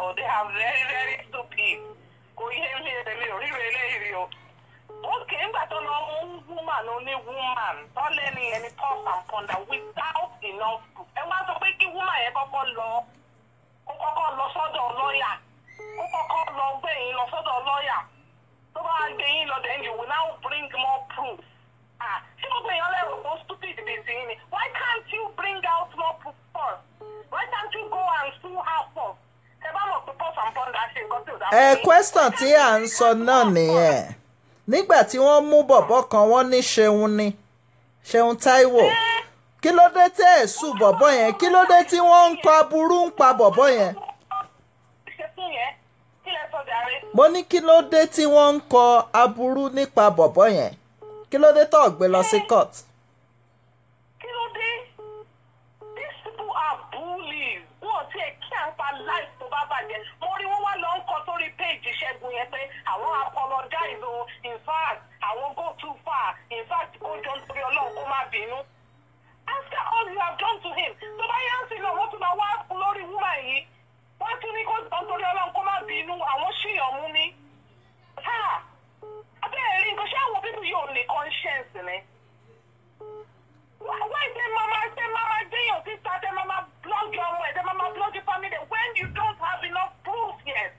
o they are very very stupid kò yé mi èmi ò rí eléyìí o ókè ńgbà tó lọ mú woman oní woman tọ́lẹ̀ ní ẹni pulse and ponder without enough proof ẹ wá sọ pé kí woman yẹn kọ́kọ́ lọ ó kọ́kọ́ lọ sọ́dọ̀ lọ́ọ̀yà ó kọ́kọ́ lọ gbé yín lọ sọ́dọ̀ lọ́ọ̀yà tó bá gbé yín lọ then you will now bring more proof ah ṣé gbogbo èèyàn lẹ́rù kó stupid bíi ti yín ni why can't you bring out more proof first why can't you go and sue her first ẹ bá mọ̀ pé pulse and ponder ṣe nǹkan tí ò dáa ẹ fún yín. question tí à ń sọ náà nìyẹn nígbà tí wọ́n mú bọ̀bọ̀ kan wọ́n ní ṣeun ni ṣeun Táíwò kí ló dé tẹ́ ẹ̀ sùn bọ̀bọ̀ yẹn kí ló dé tí wọ́n ń kọ aburú ń pa bọ̀bọ̀ yẹn ṣe fún yẹn kí lẹ sọ jàre. mo ní kí ló dé tí wọ́n ń kọ aburú nípa bọ̀bọ̀ yẹn kí ló dé tó gbé lọ sí court. kí ló dé these people are bullies wọn ti ẹ kí à ń pa life tó bá bàjẹ́ mo rí wọn wá lọ ń kọ sórí page ṣẹ́gun yẹn pé àwọn apologize o in fact àwọn go too far in fact kó jọ nítorí ọlọ́run kó má bínú after all you have done to him tó bá yá sí náà wọ́n tún máa wá lórí wúmà yìí wọ́n tún ní kó jọ nítorí ọlọ́run kó má bínú àwọn ṣìyàn mú ní. abẹ́rẹ́ rí nǹkan ṣé àwọn bíbí yóò ní conscience ni why say mama say mama déyàn síta tẹ mama blog ọmọ ẹ tẹ mama blog family when you don't have enough proof yet.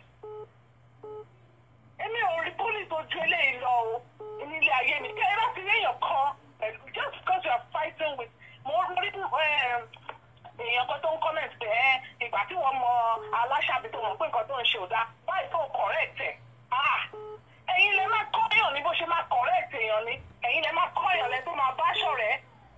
èmi ò rí police ojú eléyìí lọ o nílé ayé mi kí ẹ bá ti léèyàn kan pẹ̀lú just because you are fighting with mo rí èèyàn kan tó ń comment pé ẹ ìgbà tí wọ́n mọ aláṣàbí tó mọ̀ pé nǹkan tó ń ṣe ò dáa why so correct ẹ̀ ah ẹ̀yin lè má kọ́ èèyàn ní bó ṣe má correct èèyàn ní ẹ̀yin lè má kọ́ èèyàn lẹ́ tó máa bá ṣọ̀rẹ́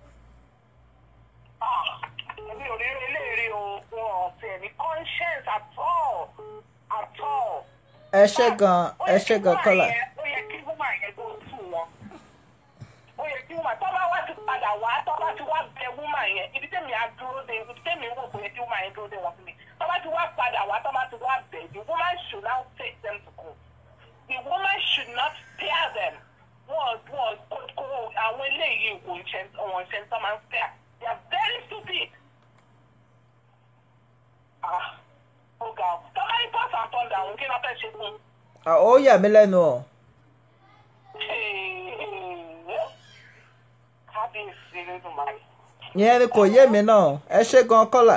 èmi ò rí eléèrè o wọn ò tiẹ̀ ní conscience at all at all. ẹ ṣé gan ẹ ṣé gan kọ́là. ó yẹ kí woman yẹn tó tù wọn ó yẹ kí woman tó bá wá ti padà wá tó bá ti wá bẹ woman yẹn ibi tẹ́mi á dúró de ibi tẹ́mi wò pé kí woman yẹn dúró de wọn fún mi tó bá ti wá padà wá tó bá ti wá bẹ the woman should now take them to court the woman should not spare them wọn wọn kó kó àwọn eléyìí wò ń ṣe wọn ṣe tó máa ń spare they are very stupid. ah ó ga ọ tọ́lá ní pọ́s and pọ́ndà òun kí ló fẹ́ ṣe fún un. Ah, ó yà mí lẹ́nu o kábíyèsí lódùmarè. ìyẹn ni kò yé mi náà ẹ ṣé gan kọ́là.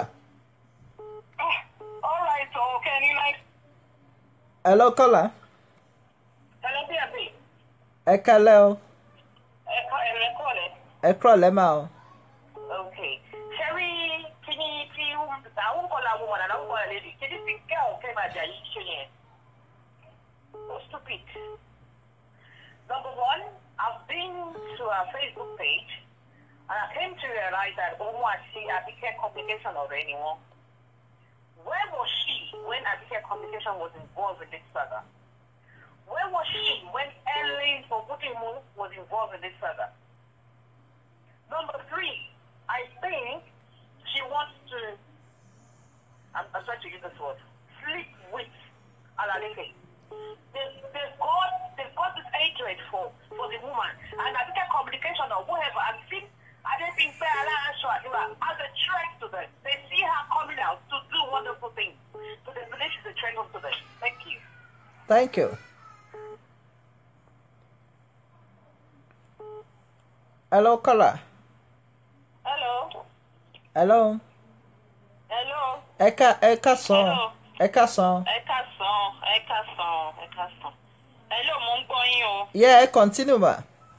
all right o kẹ́ni nice. ẹ lọ kọ́là hello bí ẹ̀bí ẹ kálẹ́ o ẹ̀kọ́ ẹ̀rẹ́ kọ́ rẹ̀. ẹ kúrọ̀ lẹ́mà o. ok ṣẹ́rí kíní tí àwọn kọ́ làwọn ọmọ nàná kọ́ ẹ̀ lédi kíní tí kẹ́ ọ̀ kẹ́ máa jà yìí ṣe yẹn. so stupid. number one I've been to her Facebook page and I came to realize that òun àti Abike communication ọ̀rẹ́ ni wọ́n. Where was she when Abike communication was involved in this saga? Where was she when Ellen Fogudimu was involved in this saga? Number three, I think she wants to, I'm, I'm trying to use this word, sleep with Alaleke. They, they've got, they've got this hatred for, for the woman. And I think a communication or whatever, I think, I don't think Bella as a threat to them. They see her coming out to do wonderful things. So they believe she's a threat to them. Thank you. thank you. hello kọ́là Hello. hello Hello. ẹ ká ẹ ká sàn Hello. ẹ ká sàn. ẹ káàsán ẹ káàsán ẹ káàsán hello mo ń gbọ́ yín o. yeah ẹ continue ma.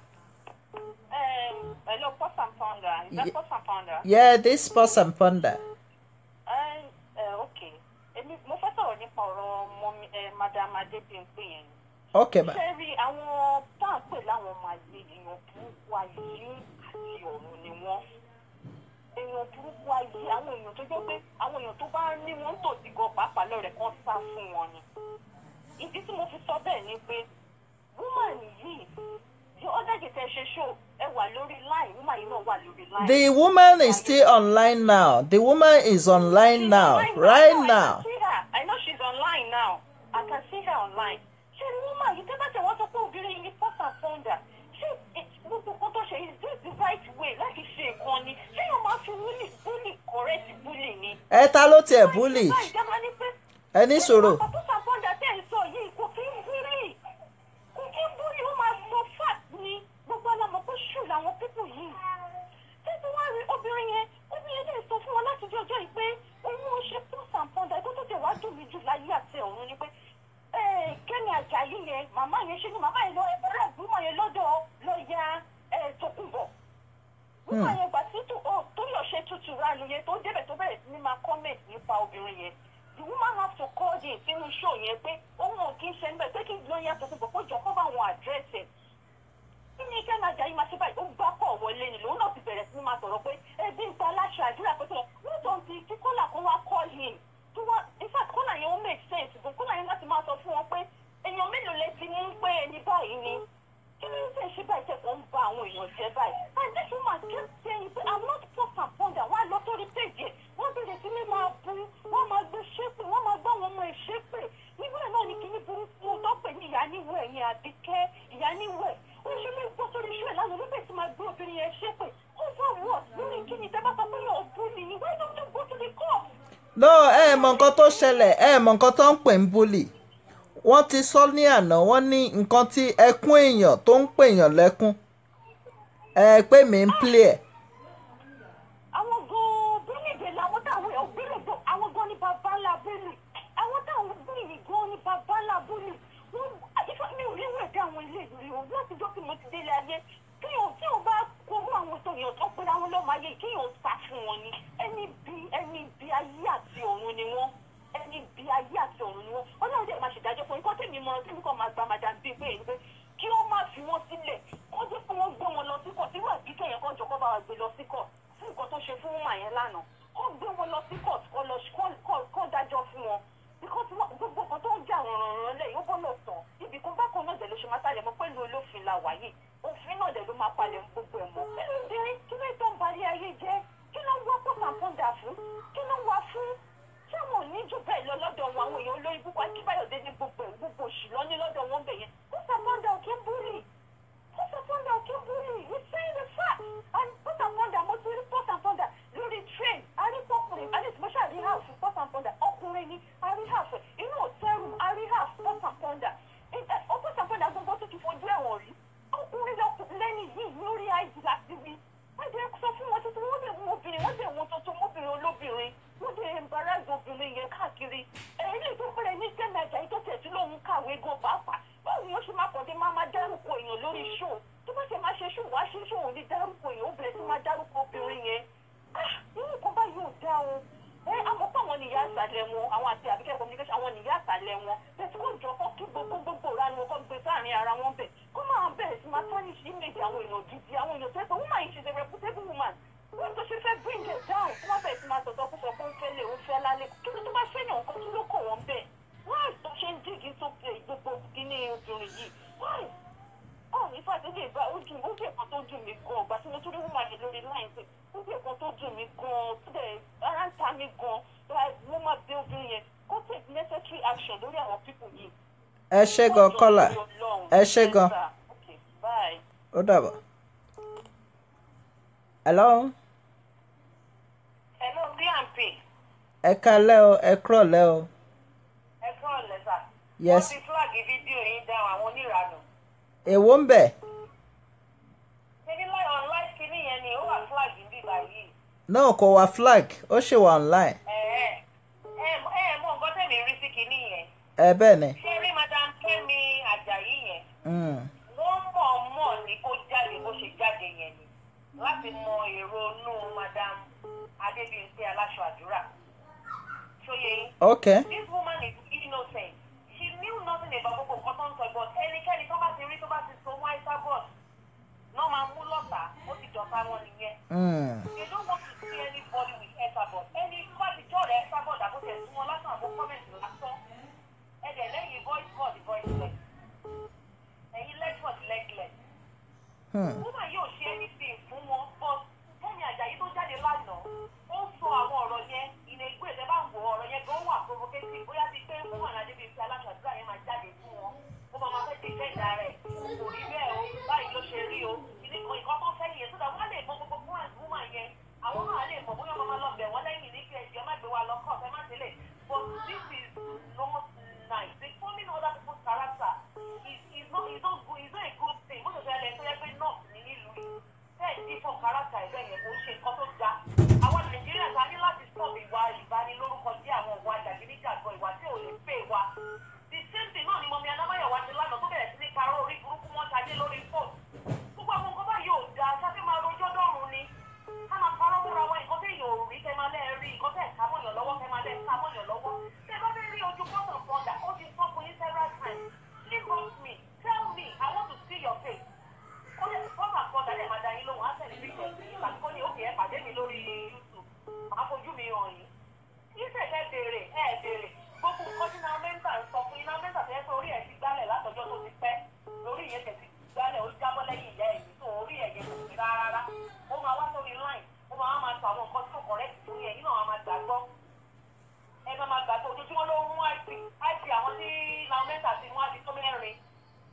Um, hello pause and ponder is that Ye- pause and ponder. yeah this person ponder. Um, uh, okay èmi mo fẹ́ sọ̀rọ̀ nípa ọ̀rọ̀ mọ́mí ẹ madam adébíyànpé yẹn ni. okay ma. ṣé rí àwọn tá à ń pè láwọn ọmọ àgbè èèyàn burúkú ayé àti ọ̀run ni wọ́n èèyàn burúkú ayé àwọn èèyàn tó jẹ́ pé àwọn èèyàn tó bá ní wọ́n ń tòsí gan pàápàá lọ́rẹ̀ kan sá fún wọn ni ìdí tí mo fi sọ bẹ́ẹ̀ ni pé woman yìí the other day tẹ ṣe show ẹ wà lórí line woman yìí náà wà lórí line. The woman is still online now. The woman is online She's now, online right I now. can see her. I know she's online now. I can see her online. Ṣé ni woman yìí tẹ́lá tẹ̀ wọ́n sọ pé obìnrin yìí ni first and founder? Ṣé gbogbo nǹkan tó ṣe is this the right way láti ṣe nǹkan ni? Ṣé yóò máa fi bully bully correct bully ni? Ẹ ta ló tiẹ̀ bully? Báyìí dábàá ní pé ẹ ní sòrò Ọ̀pọ̀ sàpọ̀dà tẹ̀ ń sọ yìí kò kí ń búrì. Kò kí ń búrì ó máa sọ fat ni gbogbo ọlọ́mọ pé ṣù làwọn pípù yìí. Títí wá rí obìnrin yẹn, obìnrin yẹn lè sọ fún wọn láti jọ ọjọ́ yìí pé òun ò ṣe fún sàpọ̀dà tó tó tẹ̀ wá dùn mí jù láyé àti ọ̀run ni pé eh, Kẹ́mi Àjàyí yẹn, màmá yẹn ṣe ni màmá yẹn lọ ẹgbẹ́rẹ́ ìgbìmọ̀ yẹn lọ́dọ̀ lọ́ọ̀yà Tókunbọ̀ nígbà yẹn gbà tí tó tó yọ̀ ṣe tutù ránu yẹn tó débẹ̀ tó bẹ̀rẹ̀ sí ní máa comment nípa obìnrin yẹn the woman have to call in sínú show yẹn pé òun ò kí ń ṣe níbẹ̀ pé kí lóyún àtọ̀tún bọ̀ kó jọ kó bá wọn address ẹ̀ kí ni kí ẹ̀nà Àjàyí máa ṣe báyìí ó gbá kọ̀ wọlé ni lòun náà ti bẹ̀rẹ̀ sí ní máa sọ̀rọ̀ pé ẹbí ń ta aláṣẹ àdúrà pé tó wọ́n tó ń ti kí kọ́là kan wá call in tó wá in fact kọ́là yẹn ó make sense gan kọ́là yẹn láti máa sọ fún wọn pé èèyàn mélòó lẹ ti mú pé ẹni báyìí ni kí ló ń tẹ̀ ṣe báyìí tẹ̀kọ̀ ń ba àwọn èèyàn jẹ́ báyìí and this woman kept saying pé i'm not post and ponder wọ́n á lọ sórí page yẹn wọ́n bẹ̀rẹ̀ sí ní máa bu wọ́n máa gbé ṣépè wọ́n máa gbá àwọn ọmọ ẹ̀ ṣépè nígbà náà ni kíní burúkú tó pè ní ìyá níwẹ̀ ẹ̀yìn àbíkẹ́ ìyá níwẹ̀ ó ṣe lè gbọ́ sórí iṣu ẹ̀ lánàá ló bẹ̀rẹ̀ sí máa gbé obìnrin yẹn ṣépè over what lórí kíni tẹ́ bá sọ pé yóò bú mi ni why don't you go to the court no ẹ mọ nǹkan tó ṣẹlẹ̀ ẹ mọ nǹkan tó ń pè ń búlì wọ́n ti sọ ní àná wọ́n ní nǹkan tí ẹkún èèyàn tó ń pèèyàn lẹ́kún ẹ pé mi ń play ẹ̀ àwọn gan-an bílíìdì làwọn táwọn ẹ̀ bílíìdì àwọn gan ni bàbá ńlá bílì àwọn táwọn bílíìdì gan ni bàbá ńlá bílì wọn ìfọ mi ò rí ìwé ẹ̀dá àwọn ilé ìlú o láti jọ́ kí mo ti délé ayé kí o tí o bá kóró àwọn tó yàn tó pera wọn lọ́mọ ayé kí o sá fún wọn ni ẹni bí ẹni bí ayé àti ọ̀run ni wọ́n ẹni bí ayé àti ọ̀run ni wọ́n ọlọ́run dẹ̀ máa ṣèdájọ́ fún ikọ́ tèmi mọ tèmi kọ́ máa gba madam bíi pé èyí pé kí wọ́n má fi wọ́n sílẹ̀ kó jẹ́ pé wọ́n gbé wọn lọ sí kọ̀ tí wọ́n àbí kẹ̀yìn kan jọ kọ́ bá wa gbé lọ sí kọ̀ fún nǹkan tó ṣe fún wọ́n àyẹn lánàá kó gbé wọn lọ sí kọ̀ kó lọ kó dájọ́ fún wọn because gbogbo nǹkan tó ń jà rànràn lẹ́yìn ó gbọ́dọ̀ tán ibì kan bákan náà dẹ̀ ló ṣe máa sálẹ̀ mọ́ pẹ̀lú olófin la wà yìí òfin náà dẹ̀ ló máa palẹ̀ gbogbo ẹ̀ mọ́ kí ló dé kí ló tó ń balẹ̀ ayé jẹ́ kí ló ń wá pọ̀sàpọ̀dà fún kí ló ń wá fún ṣé wọn ò ní jù bẹ́ẹ̀ lọ lọ́dọ̀ wọn àwọn èèyàn olórí púpọ̀ akíbáyọ̀dé ní gbogbo ẹ̀ gbogbo òṣì lọ ní lọ́dọ̀ wọn bẹ̀ yẹn pọ̀sàpọ̀dà ò kí ń búrì pọ̀sàpọ̀dà ò kí ń búrì you say the fact and pọ̀sàpọ̀dà mo ti rí pọ̀sàpọ̀dà lórí train arípọ̀kùnrin arísìmọ́ṣà rí half pọ̀sàpọ̀dà ọkùnrin ni arí half inú òtẹ́rù arí half pọ̀sàpọ̀dà pọ̀sàpọ̀dà gbogbo tó ti fojú ẹ̀wọ̀n rí ọkùnrin lẹ́ni yìí lórí àìjì láti rí wọ́n jẹ́ sọ fún wọn tuntun wọ́n dẹ̀ mú obìnrin wọ́n dẹ̀ wọn tuntun mọ́bìnrin olóbìnrin wọ́n dẹ̀ embarrass obìnrin yẹn káàkiri èyí lè tó pẹ́rẹ́ ní Kẹ́mi Àjàyí tó tẹ̀sí lòun kàwé gan pàápàá báwo ni ó ṣe máa kọ̀dé máa máa dárúkọ èèyàn lórí ṣó tó bá ṣe máa ṣe ṣó wá ṣe ṣó òun ní dárúkọ èèyàn ó bẹ̀rẹ̀ sí máa dárúkọ obìnrin yẹn irú nǹkan báyìí ò dá o ẹ àmọ́pọ̀ àwọn nìyá àṣàlẹ̀ wọn àwọn àti àbíkẹ́ communication àwọn nìyá àṣàlẹ̀ wọn bẹ́ẹ̀ tí wọ́n jọ kọ́ kí gbogbo gbogbo ìranu kọ́ gbé sáàrin ara wọn bẹ̀ kó máa bẹ̀rẹ̀ sí máa tarnish image àwọn èèyàn gidi àwọn èèyàn tó ẹ pé woman yìí she's a reputable woman wọ́n tó ṣe fẹ́ bring it down kó má bẹ̀rẹ̀ sí máa sọ̀tọ̀ kó sọ pé ó fẹ́ lè ó fẹ́ lálẹ́ kí ló tó bá fẹ́ yàn kan kí ló kọ̀ wọ́n bẹ́ẹ̀ why tó ṣe ń dìgì tó pé gbogbo kíní obìnrin yìí why oh in fact ó dé ìgbà ó dùn ó dé nǹkan tó dùn mí gan ọgbà tí mo tún rí woman yẹn lórí line pé ó dé nǹkan tó dùn mí gan tó dẹ̀ ara ń ta mí gan like mo máa bẹ obìnrin yẹn kó take necessary action lórí àwọn people yìí. ẹ ṣé gan kọ́là ẹ ṣé gan Okay, bye. ó dàbọ̀. hello Hello, PMP. ẹ kalẹ́ o ẹ kúrọ̀lẹ́ o Ẹ kúrò lẹ́sà. Yes. Wọ́n ti flag fídíò yín dáhùn àwọn oníranù. èwo ń bẹ̀ Ṣébí láì online kìíní yẹn ni ó wà flag níbí báyìí. náà kò wá flag ó ṣì wà online Ẹ ẹ ẹ ẹ mọ nǹkan tẹ̀mí rí sí kìíní yẹn. ẹ bẹ́ẹ̀ ni Ṣé rí Madam Kẹ́mi Àjàyí yẹn? Mm. Wọ́n mọ̀ mọ̀ ní kó jáde bó ṣe jáde yẹn ni. Láti mọ èrò inú Madam Adébíyìnpé aláṣọ àdúrà. Ṣóyè yín. okay This woman is innocent. She knew nothing about gbogbo nǹkan tó ń sọ but ẹnikẹ́ni tó bá ti rí tó bá ti so wọ́n Isabot náà máa mú lọ́tà ó ti dọ̀ta wọn nìyẹn. Mm. You don't want to see anybody with Isabot. Ẹni tó bá ti jọ́ rẹ̀ Isabot àbótẹ́ sí wọn lásán àbó kọ́mẹ̀ntì lásán. Ẹ̀dẹ̀ lẹ́yìn voice board voiceless. Ẹ̀yin legboard legless. Hmm. Woman yóò ṣe anything fún wọn but Kẹ́mi Àjàyí tó jáde lánàá ó sọ àwọn ọ̀rọ̀ yẹn ìnà ìgbé ìtẹ́ bá ń wọ ọ̀rọ̀ yẹn gan wà provocative bóyá ti pé woman Adébíyí aláṣọ àdúrà yẹn máa jáde fún wọn ó máa máa fẹ́ defend ara ẹ̀ kò rí bẹ́ẹ̀ o báyìí ló ṣe rí o ìdí kan ìkan tó fẹ́ nìyẹn sódà wọ́n lè mọ gbogbo plans woman yẹn àwọn náà lè mọ bóyá wọ́n máa lọ bẹ̀ wọ́n lẹ́yìn ní kí ẹ̀jẹ̀ má gbé wa lọ court ẹ má tẹ́lẹ̀ but this is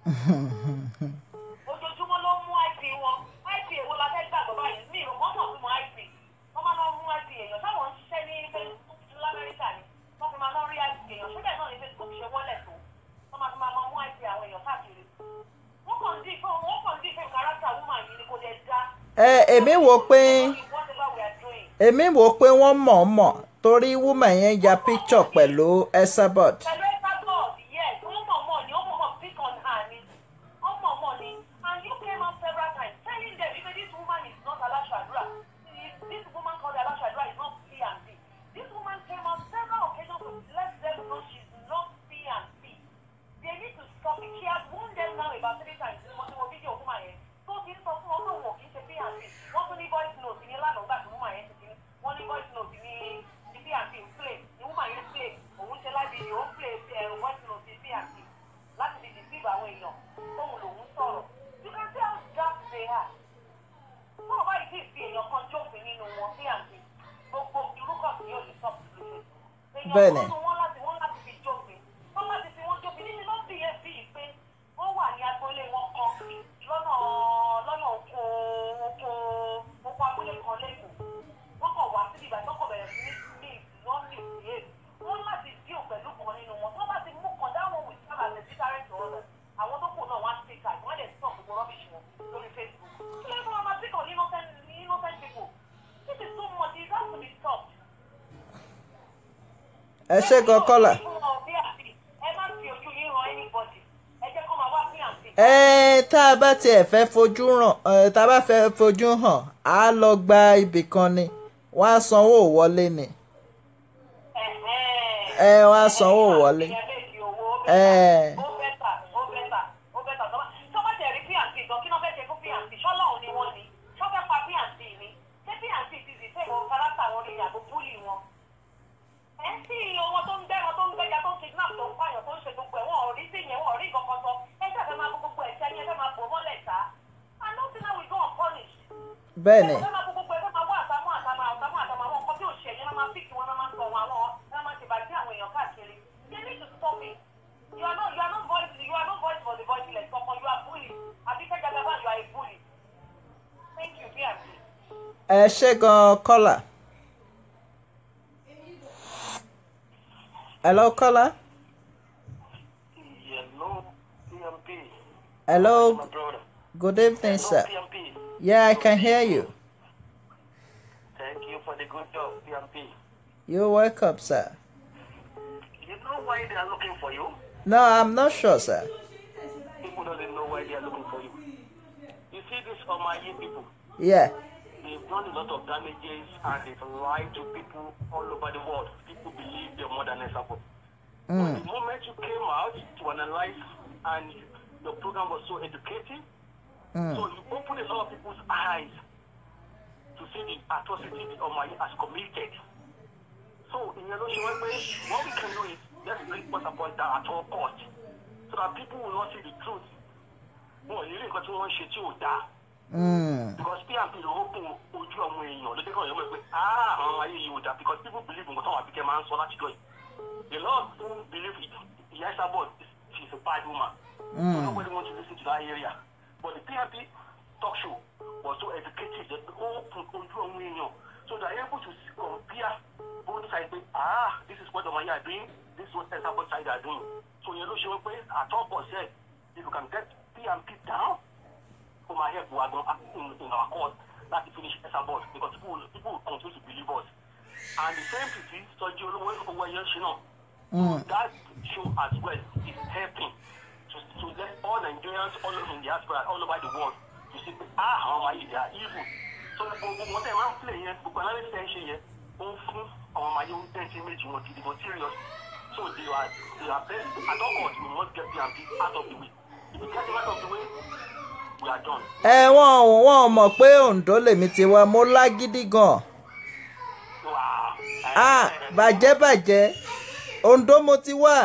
ojoojúmọ́ ló mú ip wọn ip èwo la fẹ́ gbàgbọ́ báyìí mi ò mọ́tò fún wọn ip wọ́n máa lọ mú ip èèyàn táwọn ń ṣiṣẹ́ ní facebook lamẹ́ríkà ni wọ́n fi máa lọ rí ip èèyàn síbẹ̀ náà ní facebook ṣe wọ́lẹ̀ tó wọ́n máa fi máa mú ip àwọn èèyàn káàkiri wọ́n kàn dí fún wọ́n kàn dí fún kárátà woman yìí ni kò dé dá. ẹ èmi wò pé whatever we are doing. èmi wò pé wọ́n mọ̀ọ́mọ̀ torí woman yẹn ya picture pẹ̀lú Esabod. pẹ̀lú ẹ̀ka god yes wọ́n mọ̀ mọ̀ ni wọ́n mọ̀ mọ̀ pick on her ni wọ́n mọ̀ mọ̀ ni and you came out several times telling them because this woman is not alashaadura this woman called alashaadura is not P and P this woman came out several occasions to let them know she's not P and P they need to stop it she has warned them now about three times ní mo ti wo fídíò woman yẹn tó ti ń sọ fún wọn pé wọn kì í ṣe P and P wọ́n tún ní voice note ní lánàá gbà tí woman yẹn ti ti ní wọ́n ní voice note ní ní P and P ń play ní woman yẹn play òun ṣe láti ìdí òun play ẹ̀ voice note ní P and P láti fi deceive àwọn èèyàn tóun lòun sọ̀rọ̀ you can see how dark they are fún ọba yìí sì fi èèyàn kan jófin nínú wọn P and P gbogbo irúkọ̀ sí yóò lè stop lóṣù Bẹ́ẹ̀ni. èèyàn kan wọn láti wọn láti fi jófin wọn láti fi wọn jófin nínú ló bí yẹn bí yìí pé wọn wà ní agboolé wọn kan lọ́nà lọ́nà oko oko oko abúlé kan lẹ́kọ̀ọ́ wọn kàn wá síbi ìgbà tó kàn bẹ̀rẹ̀ sí ní wọn ní ìdíyẹ wọn láti díò pẹ̀lú kan nínú wọn tó bá ti mú kan dáwọn wí sábà lè sí sáré tó ọ̀rọ̀ àwọn tó kù náà wá sí ká wọn lè sọ gbogbo rọ́bìṣì wọn lórí Facebook kí ló ń bọ́ ọmọ sí kan ní innocent ní innocent people this is too much it has to be stopped. ẹ ṣe gan kọ́là. ẹ má fi ojú yín ran anybody ẹ jẹ́ kó máa wá sí àǹtí. ẹ tá a bá tiẹ̀ fẹ́ fojú ràn ẹ tá a bá fẹ́ fojú hàn á lọ gba ibì kan ni wọ́n á sanwó wọlé ni ẹ wọ́n á sanwó wọlé. ẹ ó bẹ́tà ó bẹ́tà ó bẹ́tà tó bá tó bá tẹ̀rí píàǹtì gan kí ló fẹ́ ṣe fún píàǹtì ṣọ́lọ́hún ni wọ́n ní ṣọ́fẹ́ pa píàǹtì ni ṣé píàǹtì ti sì fẹ́ ìwọ̀n kárátà wọn lè yàgò búlì wọn. ẹ ń sí owó tó ń gbẹ́ran tó ń gbẹ́ja tó ń kidnap tó ń pààyàn tó ń ṣe gbogbo ẹ̀ wọ́n ò rí sí yẹn wọ́n ò rí nǹkan kan sọ ẹ ṣe àfẹ́ máa kó gbogbo ẹ̀ ṣẹ́ yẹn fẹ́ máa bò mọ́lẹ̀ ta and no sinna we go unpunished. bẹ́ẹ̀ ni ẹ fẹ́ máa kó gbogbo ẹ̀ fẹ́ máa wá àtàmọ́ àtàmọ́ àtàmọ́ àtàmọ́ àwọn nǹkan tí ò ṣe yẹn máa píkì wọn máa sọ wọn àwọn ẹ máa ṣèbàjẹ́ àwọn èèyàn káàkiri they need to stop it you are not you are not voice you are not voice for the voiceless ọkọ you are bully abike jagaba you are a bully thank you bíyànjú. ẹ ṣe gan kọ́là. hello kọ́là. Hello, PMP. hello My brother. good evening Hello, sir. PMP. yeah I can hear you. Thank you for the good job, PMP. you're welcome sir. You know why they are looking for you? no I'm not sure sir. People don't know why they are looking for you. You see these Omayi people, yeah they've done a lot of damages and they've lied to people all over the world. People believe they're more than a support. But the moment you came out to analyze and your program was so educative, so you opened a lot of people's eyes to see the atrocity the Omayi has committed. So in your way, what we can do is just report upon that at all cost, so that people will not see the truth. Wọ́n yìí rí nǹkan tí wọ́n ń ṣe tí ò dáa. mm. Because PMP ló open ojú àwọn èèyàn ló dé kàn yọ̀ mọ̀ pé ah àwọn ayé yìí ò dáa because people believe nǹkan táwọn àbíkẹ́ máa ń sọ láti jọ yìí. The Lord don't believe it. Ìyá Isabel she's a bad woman. So nobody wants to listen to that area. But the PMP talk show was so educative that they open ojú àwọn èèyàn so they are able to compare both sides pé ah this is what Omaya are doing this is what Isabel side are doing. So yẹn ló ṣe wọ́n pé at all cost ẹ̀ if you can get PMP down ó máa help wa gan in, in our cause láti finish Esabod because people will- people will continue to believe us and the same thing ti sọjí olówó owó ẹyẹ ṣe náà that show as well is helping to to let all Nigerians all over in the diaspora all over the world to see pé ah àwọn ọmọ ayé they are evil so gbogbo wọn tẹ máa ń play yẹn gbogbo analysis ẹ ń ṣe yẹn ó ń fún àwọn ọmọ ayé ń tẹ̀sí méjì wọn gidi gan serious so they are they are best at all cost we must get PMP out of the way if we get them out of the way we are done. ẹ wọ́n wọ́n mọ̀ pé Oǹdó lèmi ti wá mo lágídí gan. Wow. ah bàjẹ́ bàjẹ́ Oǹdó mo ti wá.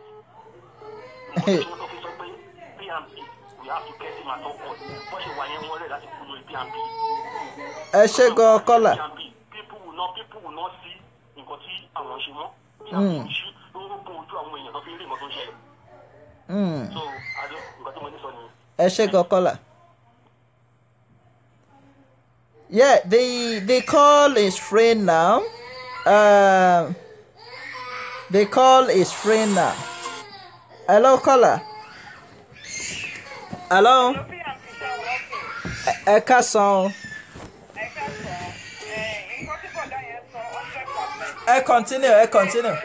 Mo ti sọ pé PMP we have to get him at all cost. Bó ṣe wà yẹn wọ́n rẹ̀ láti kú lórí PMP. ẹ ṣe gan kọ́là. PMP people will not people will not see nǹkan tí àwọn ṣe mọ́. PMP ṣí ló ń bó ojú àwọn èèyàn tó fi ń rí nǹkan tó ń ṣẹlẹ̀. Mm. so àjọ nǹkan tí mo ní sọ nìyẹn. ẹ ṣe gan kọ́là. Yeah, the the call is free now. Um, the call is free now. Hello, caller. Hello. bí àǹtí ṣe wọ́n kè Ẹ- Ẹ káàsán. o. ẹ ká sọ ẹ nǹkan tí bọ̀dá yẹn sọ hundred percent. Ẹ continue, ẹ continue.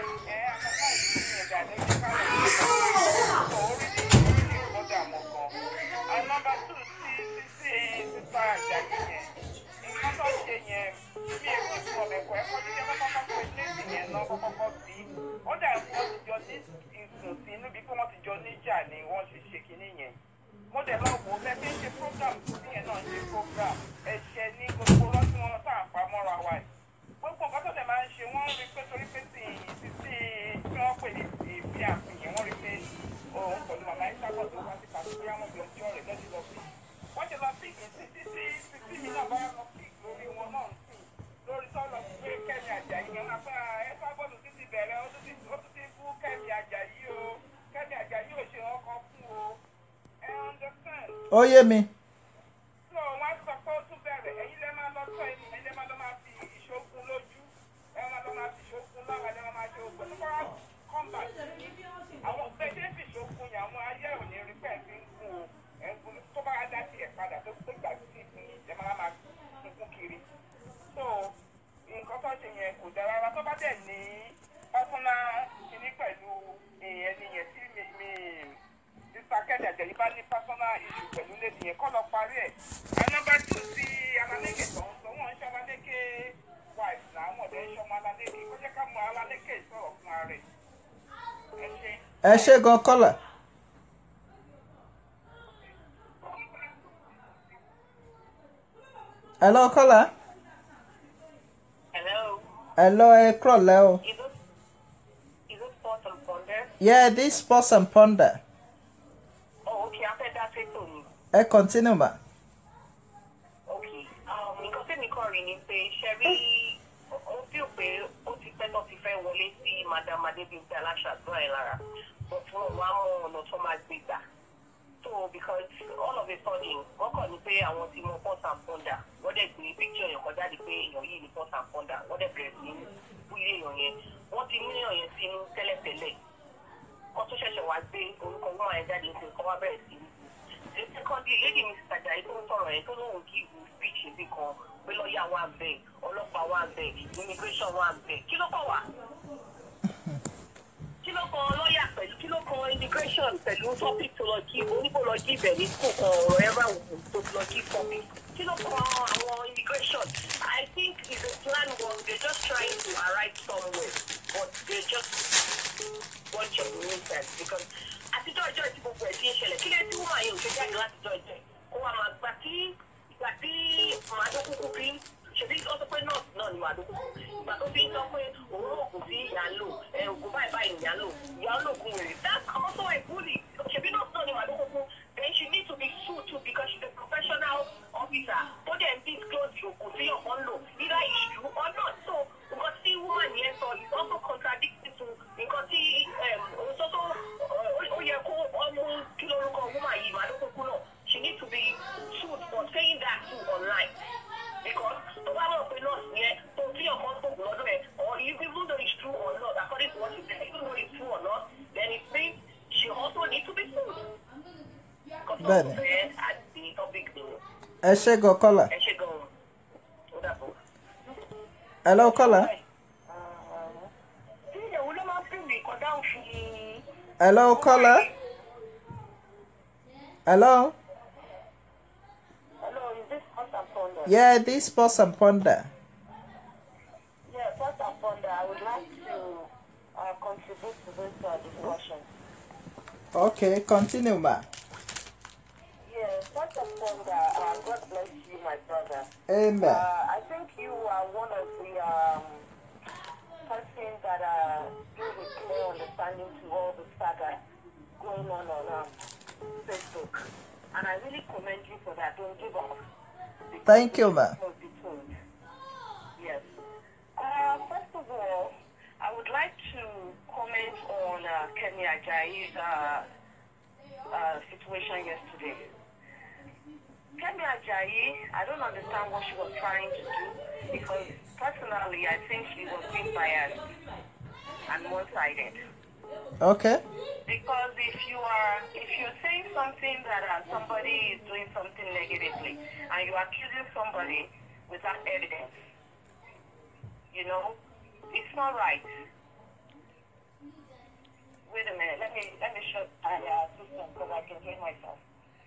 mo dẹ̀ lọ wò ó bẹ́ẹ̀ bí ń ṣe program tí yẹn náà ń ṣe program ẹ̀ṣẹ̀ ní gbogbo ọlọ́tí wọn tá à ń pa mọ́ra wa yìí gbogbo nǹkan tó dẹ̀ máa ń ṣe wọ́n rí pé torí pé tí tí tí tí wọ́n pè ní ìbí àfihàn wọ́n rí pé òun pẹ̀lú màmá ìsábọ̀ tó wá sí pàṣẹ bí àwọn ọmọ ọjọ́ rẹ̀ lọ́dún lọ sí. wọ́n ṣe lọ píìkì sí títí títí mi náà bá lọ píìkì lórí wọn náà sí lórí tọ́lọ̀ pé kẹ́mi àjàyí yẹn máa fẹ́ ẹ sábọ̀dù títí bẹ̀rẹ̀ ó tún ti ó tún ti fún kẹ́mi àjàyí o kẹ́mi àjàyí ò ṣe ọkọ̀ fún o ẹ understand Ó yé mi. so wọn sọ pé ó tún bẹ̀rẹ̀ ẹ̀yin lẹ́ máa lọ tọ́ ẹni ẹ̀yin lẹ́ máa lọ máa fi ìṣókun lójú ẹ̀ máa lọ máa fi ìṣókun lára ẹ̀ máa máa ṣe ògbẹ́ tó bá kọ́mbà àwọn gbẹ̀dẹ́ fi ìṣókun yẹn àwọn ayé ò ní rí pẹ̀ fi ń gun o ẹ̀ ń gun tó bá dá sí ẹ̀ padà tó tó gbà sí ìpín ẹ̀ máa máa sunkún kiri so nǹkan tó ṣe yẹn kò dára rárá tó bá dẹ̀ ní pásánà kìíní pẹ̀lú ẹni yẹn tí mi mi mr kẹ́dẹ̀ àjẹ̀yí bá ní personal issue pẹ̀lú lẹ́nu yẹn kọ́ lọ parí ẹ̀. and number two ti alaleke tó ń sọ wọ́n ń ṣe alaleke wife náà wọ́n dẹ̀ ń ṣe ọmọ alaleke kó jẹ́ ká mọ alaleke sọ̀rọ̀ fún ara ẹ̀. ẹ ṣe. Ẹ ṣe gan kọ́là. Hello, caller. hello Hello, ẹ kúrọ̀lẹ́ o. is it is it port and ponder. Yeah, this pause and ponder. oh okay afẹ́ dá sétò ni. Ẹ continue ma. okay um, nǹkan tí mi kọ́ rí ni pé ṣe rí ó bí pé ó ti pẹ́ tó ti fẹ́ wọlé sí madam adébíyí aláṣàdúrà ẹ̀ lára but wọn wá mọ ọ̀nà tó máa gbé gbà so because all of a sudden wọ́n kàn ní pé àwọn ti mọ port and ponder wọ́n dẹ̀ gbé picture yẹn kan jáde pé èèyàn yìí ní port and ponder wọ́n dẹ̀ bẹ̀rẹ̀ sí búlé èèyàn yẹn wọ́n ti mú èèyàn yẹn sínú tẹ́lẹ̀tẹ́lẹ̀ kó tó ṣẹ̀ṣẹ̀ wá gbé orúkọ woman yẹn jáde nípa kó wá bẹ̀rẹ̀ sí ní secondly lady mrs ajayi tó ń sọ̀rọ̀ yẹn tó lóun kí ìwú speech níbì kan pé lọ́ọ̀yà wà bẹ́ẹ̀ ọlọ́pàá wà bẹ́ẹ̀ immigration wà bẹ́ẹ̀ kí ló kọ̀ wá? kí ló kan lọ́ọ̀yà pẹ̀lú kí ló kan immigration pẹ̀lú topic tó lọ kí oníbò lọ kí ibẹ̀ ní school kan ọ̀rọ̀ ẹ̀rọ àwòrán tó lọ kí topic kí ló kan àwọn immigration i think if the plan was they just trying to arrive somewhere but they just bunch of nonsense because àtijọ́ ìjọ tí gbogbo ẹ̀ ti ń ṣẹlẹ̀ kí lè tí wọ́n àyè òṣèlú jáde látijọ́ ìjọ ẹ̀ kó wa máa gbà tí ìgbà tí màdókùkù bí ṣèbí ó sọ pé nọ́ọ̀sì náà ni màdókùkù ìgbà tó fi ń sọ pé òun oògùn sí ìyá ń lò ẹ oògùn báyìí báyìí ìyá ń lò ìyá ń lògùn rẹ̀ that's also a bully ṣèbí nọ́ọ̀sì náà ni màdókùkù then she need to be sued too because she's a professional officer tó dẹ̀ ń disclose oògùn tí ọ̀pọ̀ ń lò either it's true or not so nǹkan tí woman yẹn sọ is also contradicting to nǹkan tí òun tó tó ó yẹ kó ọmú kí lórúkọ woman yìí màdókùkù náà she need to be sued for saying that too online because tó bá mọ̀ pé nọ́ọ̀sì yẹn tó tí ọkàn tó kù lọ́dún ẹ̀ or even though it's true or not according to what she said even though it's true or not then it means she also need to be sued. Bẹ́ẹ̀ni. Bẹ́ẹ̀ni. àti topic ni Ẹ ṣe gan kọ́là. ẹ ṣe gan-an ó dàbọ̀. Hello, caller. tí ìyàwó ló máa ń pè mí kọjá òfin. Hello, caller. Hello. Hello, is this first and ponder? Yeah, this pause and ponder. Yeah, first and ponder, I would like to uh, contribute to this uh, discussion. Okay, continue ma. Yeah, first and ponder, uh, God bless you, my brother. Amen. Uh, I think you are one of the um, persons that uh, give a clear understanding to all the saga going on on um, Facebook. And I really commend you for that. Don't give up. Thank you, ma. Must be told. Yes. Uh, first of all, I would like to comment on uh, Kenya Ajayi's uh, uh, situation yesterday. Kemi Ajayi, I don't understand what she was trying to do because personally, I think she was being biased and one-sided. Okay. Because if you are, if you're saying something that uh, somebody is doing something negatively, and you're accusing somebody without evidence, you know, it's not right. Wait a minute, let me let me shut my uh, system because I can hear myself.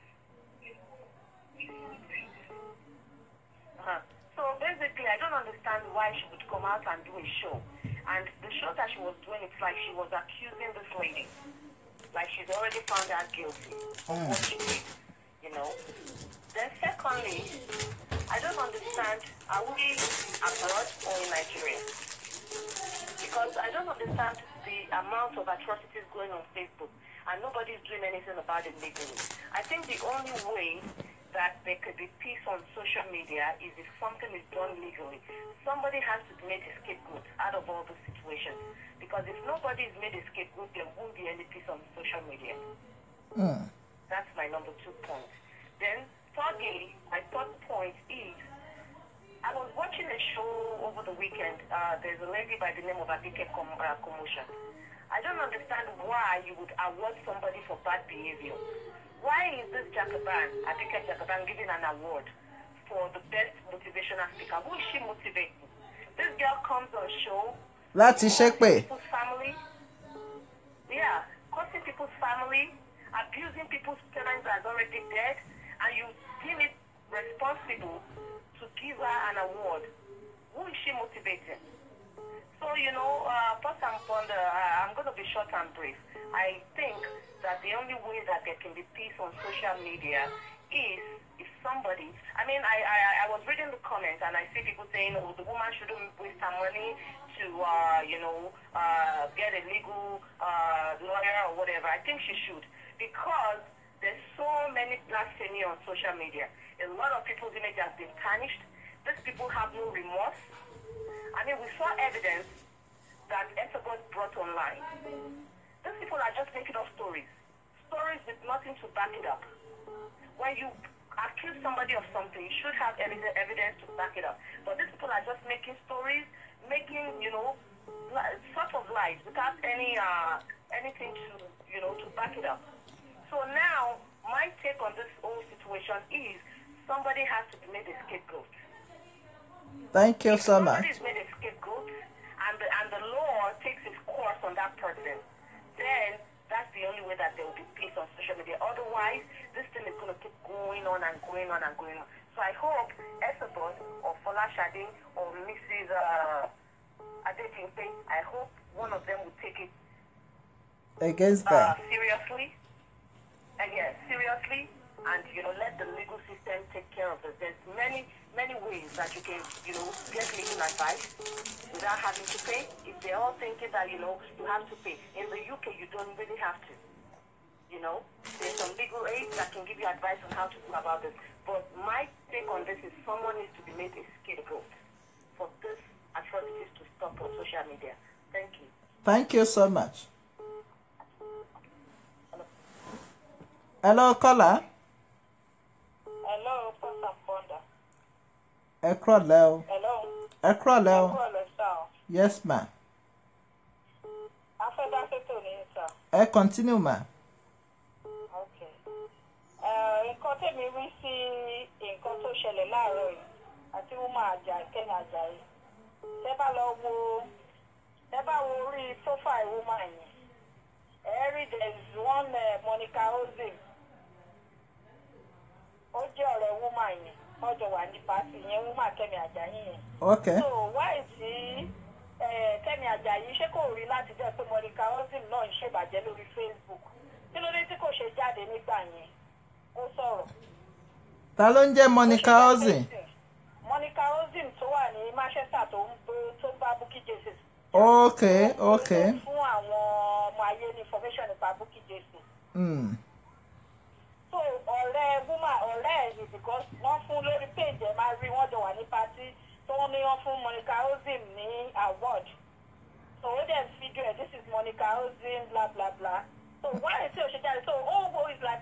Uh-huh. So basically, I don't understand why she would come out and do a show. And the show that she was doing, it's like she was accusing this lady. Like she's already found her guilty of what she did, you know. Then secondly, I don't understand, are we abroad or in Nigeria? Because I don't understand the amount of atrocities going on Facebook and nobody's doing anything about it legally. I think the only way that there could be peace on social media is if something is done legally. Somebody has to be made a scapegoat out of all the situations. Because if nobody is made a scapegoat, there won't be any peace on social media. Mm. That's my number two point. Then, thirdly, my third point is I was watching a show over the weekend. Uh, there's a lady by the name of Abike Com- uh, Commotion. I don't understand why you would award somebody for bad behavior. Why is this Jacobin, Abike Jacobin, giving an award for the best motivational speaker? Who is she motivating? This girl comes on show láti ṣépè. people's family. Yeah, causing people's family, abusing people's parents that's already dead, and you deem it responsible to give her an award. Who is she motivating? So, you know, uh, first and foremost, uh, I'm going to be short and brief. I think that the only way that there can be peace on social media is if somebody, I mean, I, I, I was reading the comments and I see people saying, oh, the woman shouldn't waste her money to, uh, you know, uh, get a legal uh, lawyer or whatever. I think she should because there's so many blasphemy on social media. A lot of people's image has been tarnished. These people have no remorse. I mean, we saw evidence that Esabod brought online. These people are just making up stories. Stories with nothing to back it up. When you accuse somebody of something, you should have evidence, evidence to back it up. But these people are just making stories, making, you know, li- sort of lies without any, uh, anything to, you know, to back it up. So now, my take on this whole situation is somebody has to be made a scapegoat. Thank you so much. Somebody is made a scapegoat, and the, and the law takes its course on that person. Then that's the only way that there will be peace on social media. Otherwise, this thing is going to keep going on and going on and going on. So I hope Esabod or Fola Shadi or Mrs. Uh, Adepimpe, I hope one of them will take it Against uh, them. seriously. And yes, seriously, and you know, let the legal system take care of this. There's many, many ways that you can, you know, get legal advice without having to pay. If they're all thinking that, you know, you have to pay. In the UK, you don't really have to. You know, there's some legal aid that can give you advice on how to go about this. But my take on this is someone needs to be made a scapegoat for this atrocities to stop on social media. Thank you. Thank you so much. Hello, caller. Hello, Pastor Fonda. Ẹ kúrọ̀lẹ́ o. Hello. Ẹ kúrọ̀lẹ́ o. Kúrọ̀lẹ́ sá o. Yes ma. Afẹ́dásẹ́tò ní sá. Ẹ continue ma. Ok. Eh, Nǹkan tèmi rí sí nǹkan tó ṣẹlẹ̀ láàárọ̀ yìí àti Wúmọ̀ àjà Kẹ́mi Àjàyí. Tẹ́ bá lọ wo tẹ́ bá wo orí profile Wúmọ̀ yẹn. Ẹ rí there is one uh, Monica Ozim. Ó jẹ́ ọ̀rẹ́ Wúmọ̀ yẹn. Wọ́n jọ wà ní pàtì yẹn Wúmọ̀ Kẹ́mi Àjàyí yẹn. Okay. so why tí eh, Kẹ́mi Àjàyí ṣé kò rí láti jẹ́ pé Monica Ozim náà ń ṣèbàjẹ́ lórí Facebook kí ló dé tí kò ṣe jáde nígbà yẹn ó sọ̀rọ̀. Ta ló ń jẹ́ Monica Ozin? Monica Ozim tó wà ní Manchester tó ń bó- tó bá Bukky Jesse. Okay, okay. Ó fún àwọn ọmọ ayé ní information nípa Bukky Jesse. Mm. so ọ̀rẹ́ woman ọ̀rẹ́ ẹ̀ ni because wọ́n fún lórí page ẹ̀ máa rí wọ́n jọ wà ní party tó ní wọ́n fún Monica Ozim ní award so ó dẹ̀ fídíò ẹ̀ this is Monica Ozim bla bla bla so why tí o ṣe jáde so ó wo is like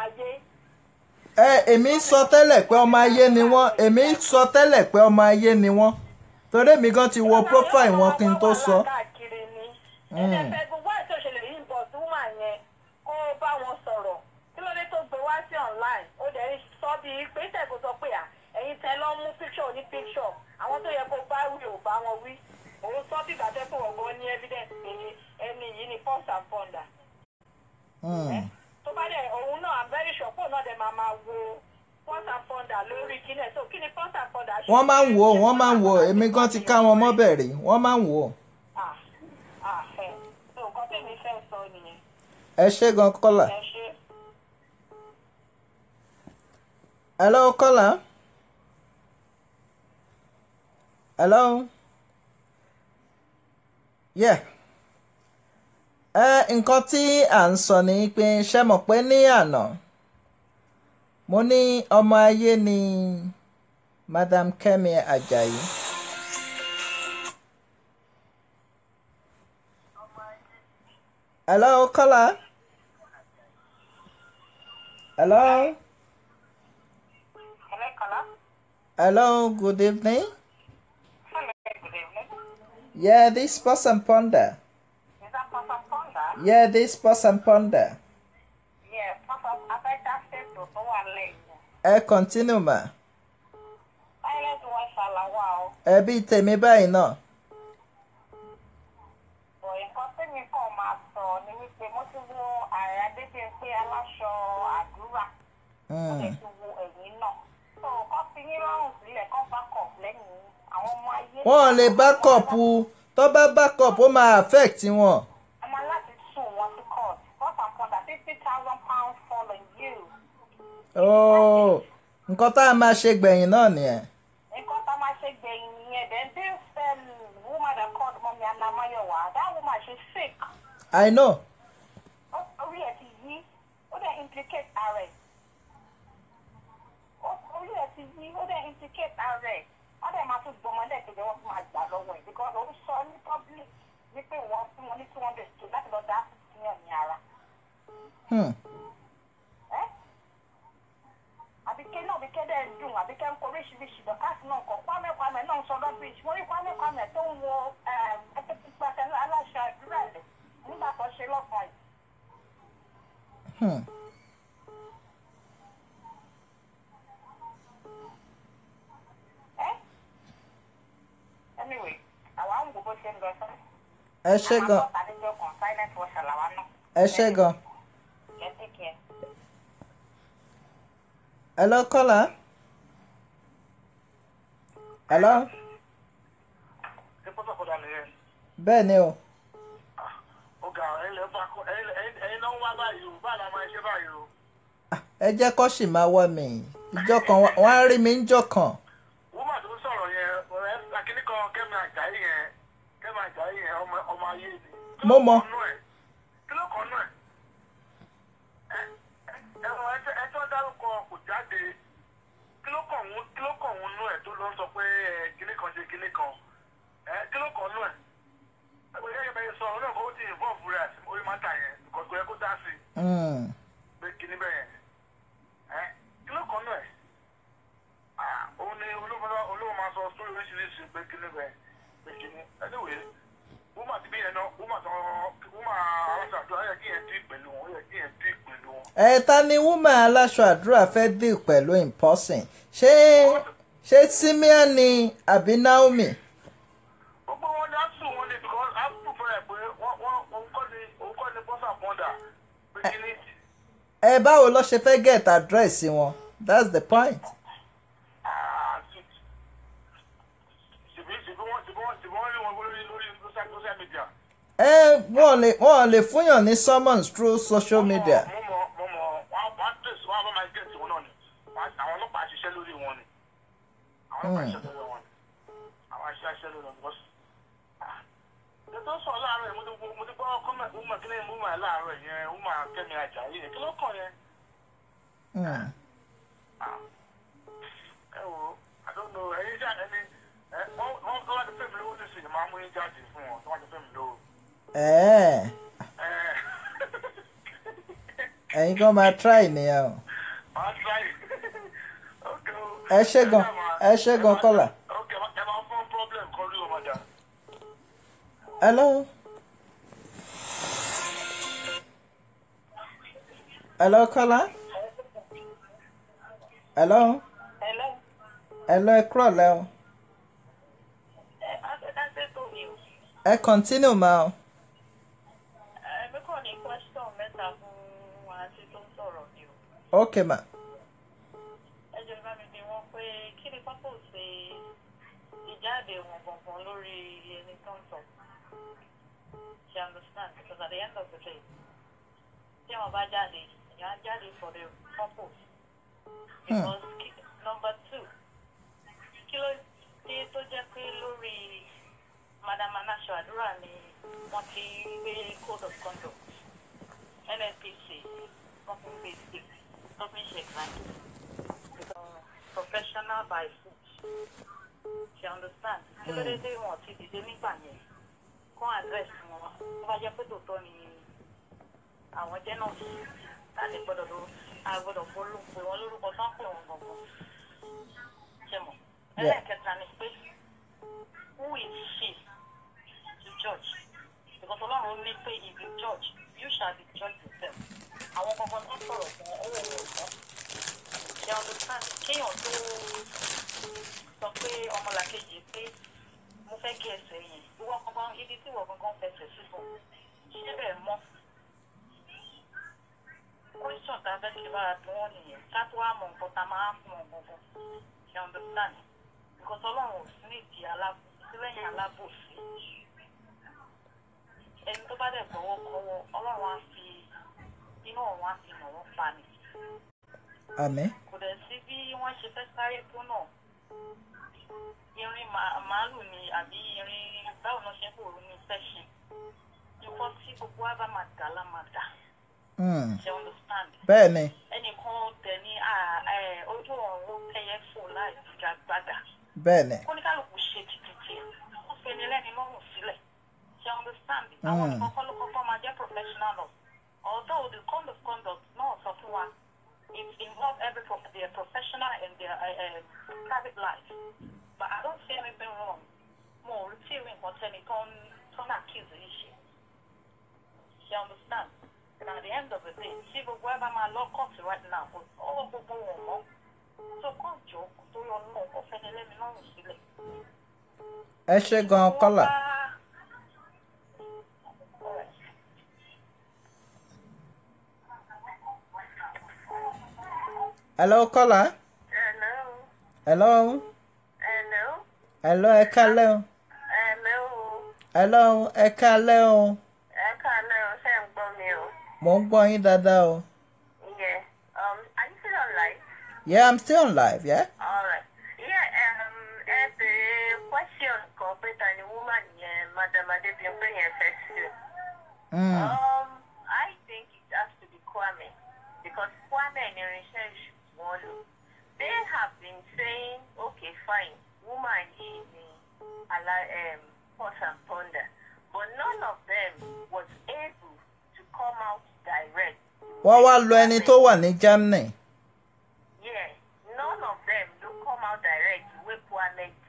ayé. ẹ èmi sọ tẹ́lẹ̀ pé ọmọ ayé ni wọ́n èmi sọ tẹ́lẹ̀ pé ọmọ ayé ni wọ́n torí èmi gan ti wo profile wọn kí n tó sọ. káàkiri ni ẹ̀ẹ́dẹ̀fẹ̀ gbogbo àti òṣèlè yìí ń bọ̀ sí wúmà yẹn kó bá wọn sọ̀rọ̀ kí ló dé tó gbé wá sí online ó dẹ̀ ń sọ bíi pé tẹ̀kọ́ sọ pé à ẹ̀yin tẹ lọ́ mú picture ní picture àwọn tó yẹ kó bá wí ò bá wọn wí òun sọ bí ìgbà tẹ́ pé ọ̀gbọ́n ní evidence pé ní ẹni yìí ni first and founder Hmm. tó bá dẹ̀ òun náà i'm very sure pé òun náà dẹ̀ máa máa wo first and founder lórí kílẹ̀ so kí ni first and founder ṣe. wọ́n máa ń wò ó wọ́n máa ń wò ó èmi gan ti ká wọn mọ́ bẹ̀rẹ̀ wọ́n máa ń wò ó. ah ah ẹ̀ so nǹkan tèmi fẹ́ sọ nìyẹn ẹ ṣé gan kọ́là. ẹ ṣe. hello kọ́là. hello. yeah. ẹ nǹkan tí à ń sọ ni pé ṣé mọ̀ pé ní àná mo ní ọmọ ayé ni madam Kẹ́mi Àjàyí. hello kọ́là. hello. Hello, Kala. hello good evening. Hello, good evening. yeah this person ponder. Is that Papa Fonda? yeah this person ponder. Yeah, Papa, I bet that's it to go and late. ẹ continue ma. Silent voice alawa o. ẹbí tèmi báyìí náà. Bọ̀ nǹkan tẹ́mi kàn máa sọ ni wípé mo ti wo ààrẹ Adébíyẹnpé aláṣọ àdúrà. Mo lè Mm. ti wo ẹ̀yìn náà. So kọ́ fi yín lọ́rùn sílẹ̀ kọ́ bá kọ̀ lẹ́yìn àwọn ọmọ ayé. wọ́n lè bákọ̀pù tó bá bákọ̀pù ó máa affect wọn. Ọmọ láti sùn wọn sí court. First and foremost, fifty thousand pounds fall on you. ooo nǹkan tá a máa ṣe gbẹ̀yìn náà nìyẹn. nǹkan tá a máa ṣe gbẹ̀yìn nìyẹn then this um, woman that called mọ́mí anamayowa that woman she sick i know. Ó- orí ẹ̀ ti yí ó dẹ̀ implicate ààrẹ Ó- orí ẹ̀ ti yí ó dẹ̀ implicate ààrẹ wọ́n dẹ̀ máa tún gbọmọdé kejì wọ́n tún máa gbà lọ́wọ́ ẹ̀ because ó sọ ní public wípé wọ́n fún wọn ní two hundred two láti lọ dá síyàn ní ara Hmm. ẹ́ àbíké náà àbíké dẹ̀ ń dùn àbíké ń kọ oríṣiríṣi dọ̀kásì náà kọ̀ kwame kwame náà ń sọ rubbish mo rí kwame kwame tó ń wo ẹgbẹ́ pípa tẹ́lẹ̀ aláṣẹ àdúrà rẹ̀ nígbà tó ṣe lọ́kàn yìí. Hmm. ẹ́ anyway àwa ń wo bó ṣe ń lọ sọ. ẹ ṣé gan àwọn àtàlejò kan silent watcher làwa náà. ẹ ṣé gan. ẹ take care. hello kọ́là. hello. ṣé pọ́tọ̀ kọ́dà nìyẹn bẹ́ẹ̀ ni o. ó ga ẹ̀yin lẹ́ bá kọ́ ẹ̀yin ẹ̀yin- ẹ̀yin náà ń wá báyìí o báyìí la máa ṣe báyìí o. Ah, ẹ jẹ́ kó sì máa wọ́ mi ìjọ kan wá- wọ́n á rí mi ńjọ́ kan. wúmà tó ń sọ̀rọ̀ yẹn ọ̀rẹ́ akíní kan kẹ́mi àjàyí yẹn kẹ́mi àjàyí yẹn ọmọ ọmọ ayé ni. Kí ló Mo mọ̀. kàn nú ẹ̀? kí ló kàn nú ẹ̀? Ẹ- ẹ- ẹ̀rọ ẹjọ́- ẹjọ́ dárúkọ kò jáde kí ló kàn wọ́n kí ló kàn wọ́n nú ẹ̀ tó lọ sọ pé ẹ, kíní kan ṣe kíní kan Ẹ, kí ló kàn nú ẹ̀? ẹgbẹ́ yẹn bẹ́ẹ̀ sọ ọ̀rọ̀ kan ó ti involve rẹ̀ àti orí mátà yẹn because kò yẹ kó dá sí i Hmm. pé kíní bẹ́ẹ̀ yẹn ẹ kí ló kàn náà ẹ̀ ah òun ni olóòmọ olóòmọ máa sọ sórí oríṣiríṣi pé kíní bẹ́ẹ̀ pé kíní anyway wúmà ti bí yẹn náà wúmà tó wúmà aláṣàdúrà ó yẹ kí yẹn dí pẹ̀lú wọn ó yẹ kí yẹn dí pẹ̀lú wọn. ẹ ta ni woman aláṣọ àdúrà fẹ́ deal pẹ̀lú in person ṣé ṣé Simeon ni àbí Naomi. gbogbo wọn ni a sùn wọn ni because a sùn fún ẹ pé wọn wọn òun kọ́ ni òun kọ́ ni bọ́sà pọ́ndà pé kíní ẹ báwo ló ṣe fẹ́ get address wọn that's the point. ah ṣèbí ṣèbí wọn ṣèbí wọn ṣèbí wọn rí wọn lórí lórí social social media. ẹ wọ́n lè wọ́n lè fúnyàn ní summons through social media. mo mọ mo mọ wọn wọn tẹsí wọn bá máa gé tiwọn náà ni Wọn- àwọn ọlọ́pàá ṣiṣẹ́ lórí wọn ni àwọn ọlọ́pàá ṣiṣẹ́ lórí wọn ni àwọn aṣẹ aṣẹ lórí wọn ni bọ́sì. ètò sọ láàárọ̀ yẹn mo ti gbọ́- mo ti gbọ́ kọ́mẹ̀ ọmọ kí ni mo máa láàárọ̀ yẹn ó máa kẹ́mi ajá yìí kí ló kàn yẹn. Hmm. ẹ wo I don't know ẹyin jà ẹni ẹ wọn wọn tó wá ti fẹ́ mi lówó nísìnyí máa mú yín jáde fún wọn tó wá ti fẹ́ mi lówó. ẹ ẹ ẹ̀yin kan máa try nìyẹn o Màá try. Ok o. ẹ ṣé gan ẹ ṣé gan kọ́là. Ok, ẹ máa fún problem kan rí o, madam. hello. hello kọ́lá. hello. Hello. hello ẹ kúrọ̀ lẹ́ o. Ẹ Adédáńtẹ́ tó mi o. ẹ continue ma o. Ẹ̀mí kàn ní question mẹ́ta fún àǹtí tó ń sọ̀rọ̀ ni o. ok ma. Ẹ jẹ́ bá mi bí wọ́n pé kí ni purpose ìjáde wọn gangan lórí ẹni tó ń sọ. She understand because at the end of the day, tí wọ́n bá jáde, ìyá á jáde for the purpose. Because ki- number two, kí ló dé tó jẹ́ pé lórí Madam Anasho Àdúrà ni wọ́n ti gbé code of conduct NNPC wọ́n fi ń gbé sí wọ́n fi ń ṣe ìgbàlódé because professional by foot she understand kí ló dé tí wọ́n ti dìde nígbà yẹn kó address wọn wọ́n bá jẹ́ pé tòótọ́ ni àwọn jẹ́ náà láti gbọ́dọ̀ ló agbọ́dọ̀ polówó wọn lórúkọ tó ń pè wọn gbọ̀ngàn ṣe mọ̀ ẹlẹ́ẹ̀kẹta ni pé who is she to judge because ọlọ́run ní pé if you judge you shall be judged yourself àwọn kankan tó sọ̀rọ̀ fún owó owó ọ̀sán ṣe understand kéèyàn tó sọ pé ọmọlàkejì pé mo fẹ́ kí ẹsẹ̀ yẹn ìwọ kankan ibi tí ìwọ kankan fẹsẹ̀ síbò ṣé bẹ́ẹ̀ mọ́ question tá a fẹ́ kí bára bí wọ́n nìyẹn ká tó wá mọ nǹkan tá a máa fún wọn gbọ̀ngàn ṣe understand because ọlọ́run ò sí nídìí alábòsí lẹ́yìn alábòsí ẹni tó bá dẹ̀ gbọ́wọ́ kọ́wọ́ ọlọ́run á fi inú ọ̀run á fi nà wọ́n pa ni àmín. kò dẹ̀ sí bí wọ́n ṣe fẹ́ sáré tó náà irin màá- màálù ni àbí irin báwo náà ṣe ń pòrò ní sẹ́ṣin nǹkan tí gbogbo wa bá máa dà lá máa dà Hmm. ṣe understand bẹ́ẹ̀ ni ẹnìkan tẹ̀ ní à- ẹ, ojú ọ̀run tẹ́yẹ fò láì figagbádà bẹ́ẹ̀ ni kóníkàlùkù ṣe títí wọ́n fi ẹni lẹ́ni lọ́rùn sílẹ̀ ṣe understand àwọn nǹkan kọ́ ló kọ́kọ́ máa jẹ́ professional law although the code of conduct náà sọ fún wa it involve every pro their professional and their uh, uh, private life but I don't see anything wrong mo ò rí tí ìwé nǹkan tẹ́ni tó ń tó ń accuse yìí ṣe ṣe understand and at the end of the day tí gbogbo ẹ bá máa lọ court right now ọwọ́ gbogbo wọn mọ́ tó kàn jọ tó yọ náà kó fẹ́ni lẹ́ni lọ́rùn sílẹ̀. ẹ ṣé gan kọ́là. hello kọ́là. Hello, hello. hello, hello ẹ kálẹ́ o. hello, hello ẹ kálẹ́ o. ẹ káàlẹ́ o, ṣé ń gbọ́ mi o? mo ń gbọ́ yín dáadáa o. Yeah, um, are you still on live? yeah i'm still on live yeah. Alright. Yeah, um, ẹ bèrè question kan pé ta ni woman yẹn Madam Adébíyànpé yẹn fẹ́ sí. Mm. Um, I think it has to be Kwame because Kwame ni irinṣẹ́ ìṣù wọn lò. They have been saying, okay, fine, woman yìí ni ala um, pause and ponder, but none of them was able to come out direct. wọ́n wá lo ẹni tó wà ní germany. Yeah, none of them do come out direct wey Kwame did.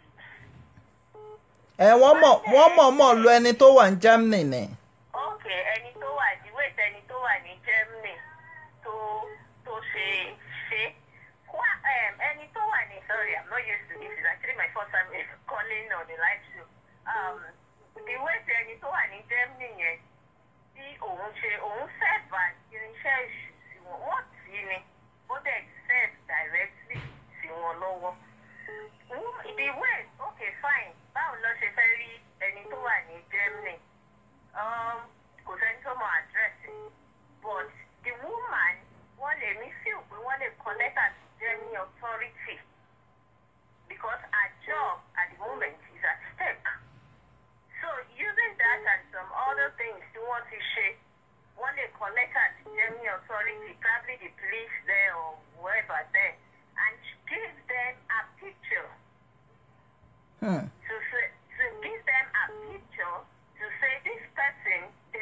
ẹ wọ́n mọ̀ wọ́n mọ̀ mọ̀ lo ẹni tó wà ní germany ni. Okay, ẹni tó wà ní wait ẹni tó wà ní Germany tó tó ṣe ṣe Kwa um, ẹni tó wà ní sorry I'm not used to this it's actually my first time calling on the live show. Um, the wait ẹni tó wà ní Germany yẹn tí òun ṣe òun serve as irinṣẹ́ ìṣù sí wọn wọ́n tì í ni ó dẹ̀ serve directly sí wọn lọ́wọ́. Wom- the way okay fine báwo ló ṣe fẹ́ rí ẹni tó wà ní Germany um, kò sẹ́ni tó mọ àdírẹ́sì but the woman wọ́n lè mí feel pé wọ́n lè connect her to Germany authority because her job at the moment is at stake. So using that and some other things tí wọ́n ti ṣe wọ́n lè connect her to Germany authority probably the police there or whoever there and give them a picture Hmm. to say, to give them a picture to say this person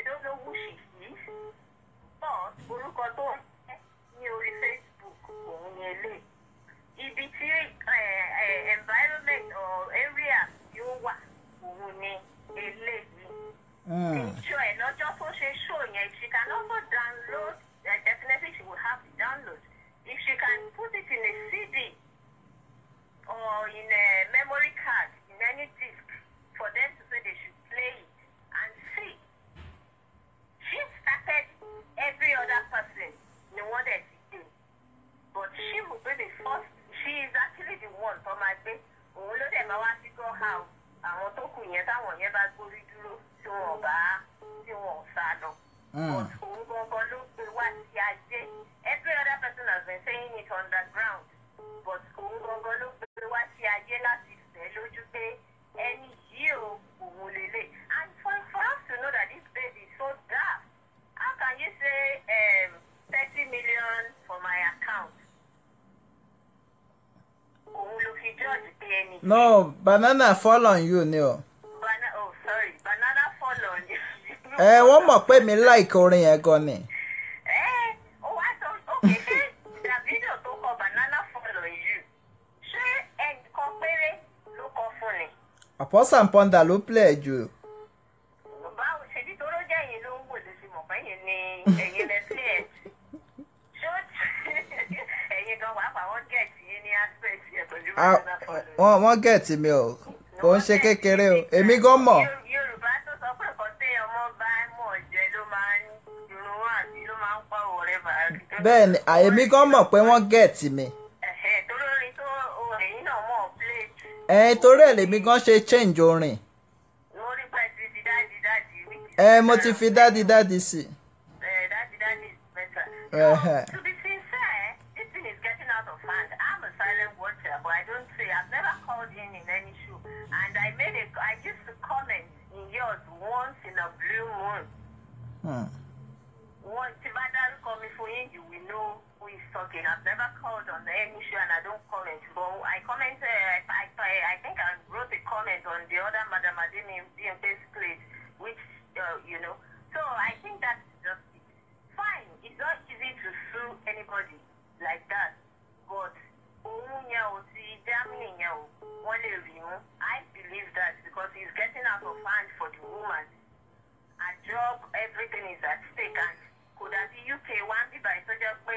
but òun gangan ló gbé wá sí ayé every other person has been saying it underground but òun gangan ló gbé wá sí ayé láti fẹ́ lójú pé ẹni yìí ò òun lélẹ̀ and for for us to know that this baby is so daft how can you say um, thirty million for my account òun ló fi judge pé ẹni yìí. no banana fall on you ni o. Bana oh sorry banana fall on you. ẹ wọ́n mọ̀ pé mi like orin yẹn gan ni. Ẹ ó wá sọ òkè ṣé Davido tó kọ banana fall on you ṣé ẹnìkan péré ló kọ fún ni? àpọ́sàn pọ́ndà ló play jù. Báwo ṣe bí toró jẹ́ ẹ̀yin ló ń wò lóṣù mọ̀ pé ẹ̀yin ni ẹ̀yin lẹ sí ẹ̀. Ṣé ó ẹ̀yin gan pàápàá wọ́n gẹ̀ẹ́tì yín ní aspect yẹn pẹ̀lú Ah, banana fall on you? wọ́n wọ́n gẹ̀ẹ́tì mi o kò ń ṣe kékeré o èmi gan mọ̀. Yorù- Yorùbá tó sọ pé nǹkan téèyàn mọ́ bá mọ̀ jẹ ló máa ń irun wọn àti ló máa ń pa òwúrẹ́ bàá. bẹ́ẹ̀ ni à, èmi gan mọ̀ pé wọ́n gẹ̀ẹ́tì mi. Ẹ̀hẹ̀, torí orin tó ẹ̀yin náà mọ̀ play jù. ẹ torí ẹ̀ lèmi gan ṣe change orin. mo rí pé ti di dáàdi dáàdi rí. ẹ mo ti fi dádì dádì sí. Eh, dáàdi dáàdi is better. Ẹ̀hẹ̀. So, to be sincere, this thing is getting out of hand. I'm a silent watcher, but I don't say I've never called in in any show, and I made a I used to comment in yours once in a blue moon. Hmm. Once if I dárúkọ mi fún yín, you will know who is talking. I've never called on any show and I don't comment. But I commented, I, I, I think I wrote a comment on the other Madam Adini DMP's place, which, uh, you know. So I think that's just it. Fine, it's not easy to sue anybody like that. But òun yẹn ò ti Germany yẹn ò wọ́n lè rí mú. I believe that because he's getting out of hand for the woman her job everything is at stake and kò dàbí uk wá ń bíbá yìí tó jẹ́ pé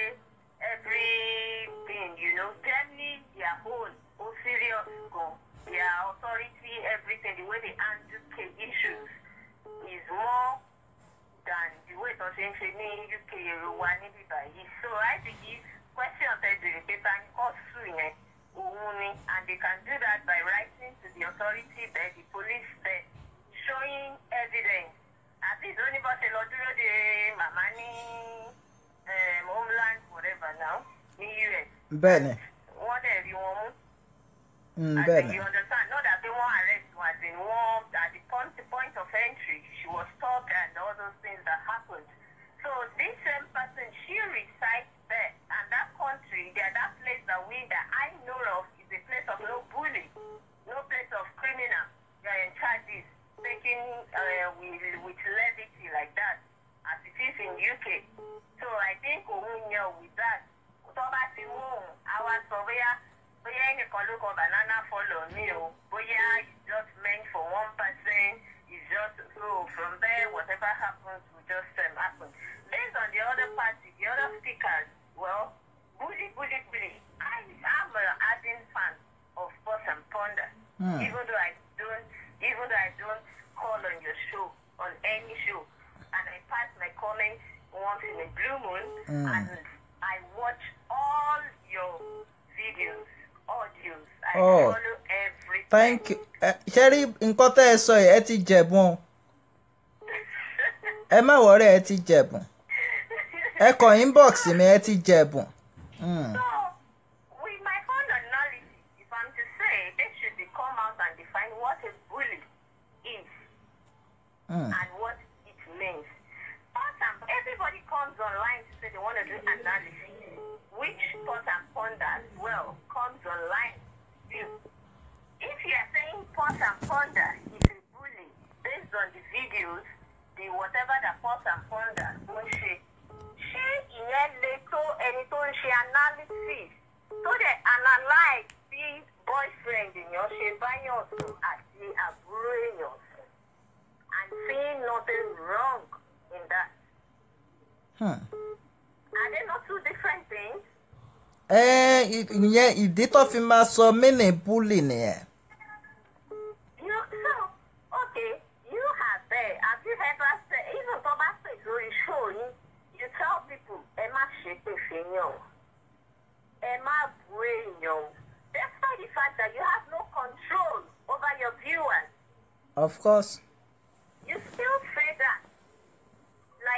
everything you know germany their own ó serious gan their authority everything the way they handle case issues is more than the way tó ṣe ń ṣe ní uk èrò wa ní bíbá yìí so i believe question tẹ bèrè pé ta ni kò sùn yẹn òun ni and they can do that by writing to the authority there the police there showing evidence at least ó ní bó ṣe lọ dúró de màmá ní um, homeland whatever now ní us bẹ́ẹ̀ ni wọ́n dẹ̀ rí wọn mú. Hmm, I bẹ́ẹ̀ think ni you understand. Not that they won't arrest her, as in one at the point, the point of entry, she was stopped and all those things that happened. So this same person, she resides there, and that country, that that place that we that I know of is a place of no bully, no place of criminal. They are in charges, taking uh, with, with levity like that, as it is in UK. So I think òun yẹn with that, tó bá ti mú òun, àwa sọ bóyá bóyá ẹnìkan ló kọ banana follow me o bóyá it's just meant for one person it's just so from there whatever happens will just um, happen based on the other party the other speakers well bully bully bully i am a ardent fan of boss and ponder Hmm. even though i don't even though i don't call on your show on any show and i pass my comments once in a blue moon Hmm. and i watch all your videos audios i Oh. follow everything thank you ẹ ṣe rí nǹkan tẹ́ ẹ sọ yìí ẹ ti jẹ̀bùn o ẹ má wọrí ẹ ti jẹ̀bùn ẹ kàn inbox mi ẹ ti jẹ̀bùn. Hmm. So, with my own analysis, if I'm to say, they should be come out and define what a bully is Hmm. and what it means. Thought and everybody comes online to say they want to do analysis, which thought and ponder as well comes online. You, if you are saying thought and ponder is a bully based on the videos, the whatever that thought and ponder wọ́n ṣe, ṣé ìyẹn le tó ẹni tó ń ṣe analysis tó dẹ̀ analyse bí boyfriend èèyàn ṣe báyọ̀ sùn àti àbúrò èèyàn sùn and seeing nothing wrong in that. Hmm. Are they not two different things? ẹ ìyẹn ìdí tó fi máa sọ mínì búlì nìyẹn. You so okay, you have there. Have you ever said even tó bá pè lórí show yín, you tell people ẹ má ṣe pè fèèyàn. Ẹ má bu èèyàn. Despite the fact that you have no control over your viewers, of course. you still say that.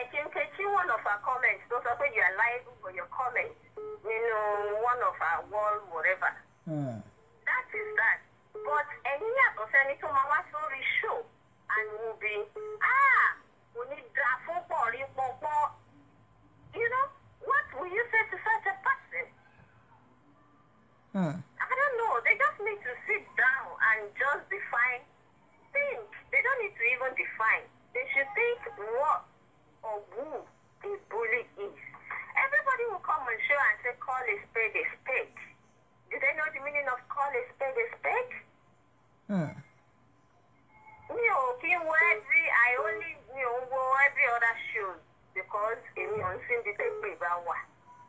of our comments tó sọ pé you are liable for your comments nínú one of our wall whatever. Hmm. that is that but ẹ̀yin yàtọ̀ sẹ́ni tó máa wá sórí show and will be ah kò ní da fún pọ̀rí pọ̀pọ̀ you know what will you say to such a person. Hmm. I don't know. They just need to sit down and just define. Think. They don't need to even define. They should think what or who a bully is. Everybody will come on show and say, call a spade a spade. Do they know the meaning of call a spade a spade? Hmm. Mi ò kí ń wo every I only mi ò ń wo every other show because èmi ò ń síbi tẹ́ pé bá wà.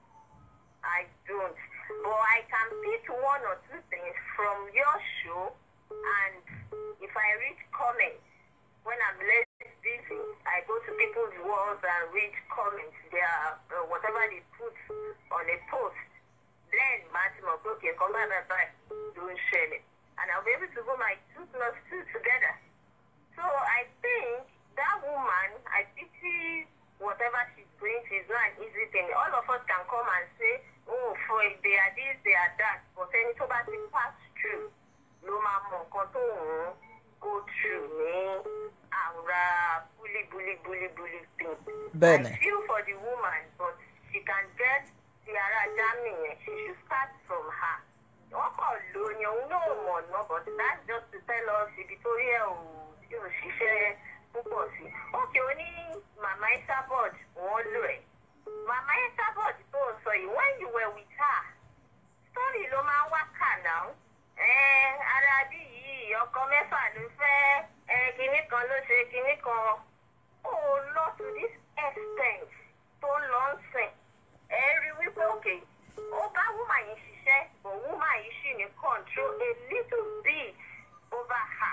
I don't. But I can pick one or two things from your show and if I read comments when I'm less busy, I go to people's walls and read comments their uh, whatever they put on a post. Then Martin will okay, come back and back, don't share it. And I'll be able to go my two plus two together. So I think that woman, I pity whatever she's going through, it's not an easy thing. All of us can come and say, oh, for they are this, they are that. But ẹni tó bá ti pass through ló máa mọ nǹkan tó ń go through ní àwòrá bully, bully, bully, bully thing. Bẹ́ẹ̀ni. I feel for the woman, but she can get the ara Germany yẹn. She should start from her. Wọ́n kàn ló ni òun náà mọ̀ náà, but that's just to tell us ibi tó rí ẹ̀ ò yóò ṣiṣẹ́ púpọ̀ sí. Ókè ó ní Màmá Isabod wọ́n lò ẹ̀. Màmá Isabod tó ń sọ yìí, when you were with her, story ló máa ń wá kà náà. Ẹ ara bí yìí ọkọ mẹ́fà ló fẹ́ ẹ kinní kan ló ṣe kinní kan. Ó lọ to this extent tó ń lọ ń sìn. Ẹ rí wípé òkè ó bá woman yìí ṣiṣẹ́ but woman yìí ṣì ní control a little bit over her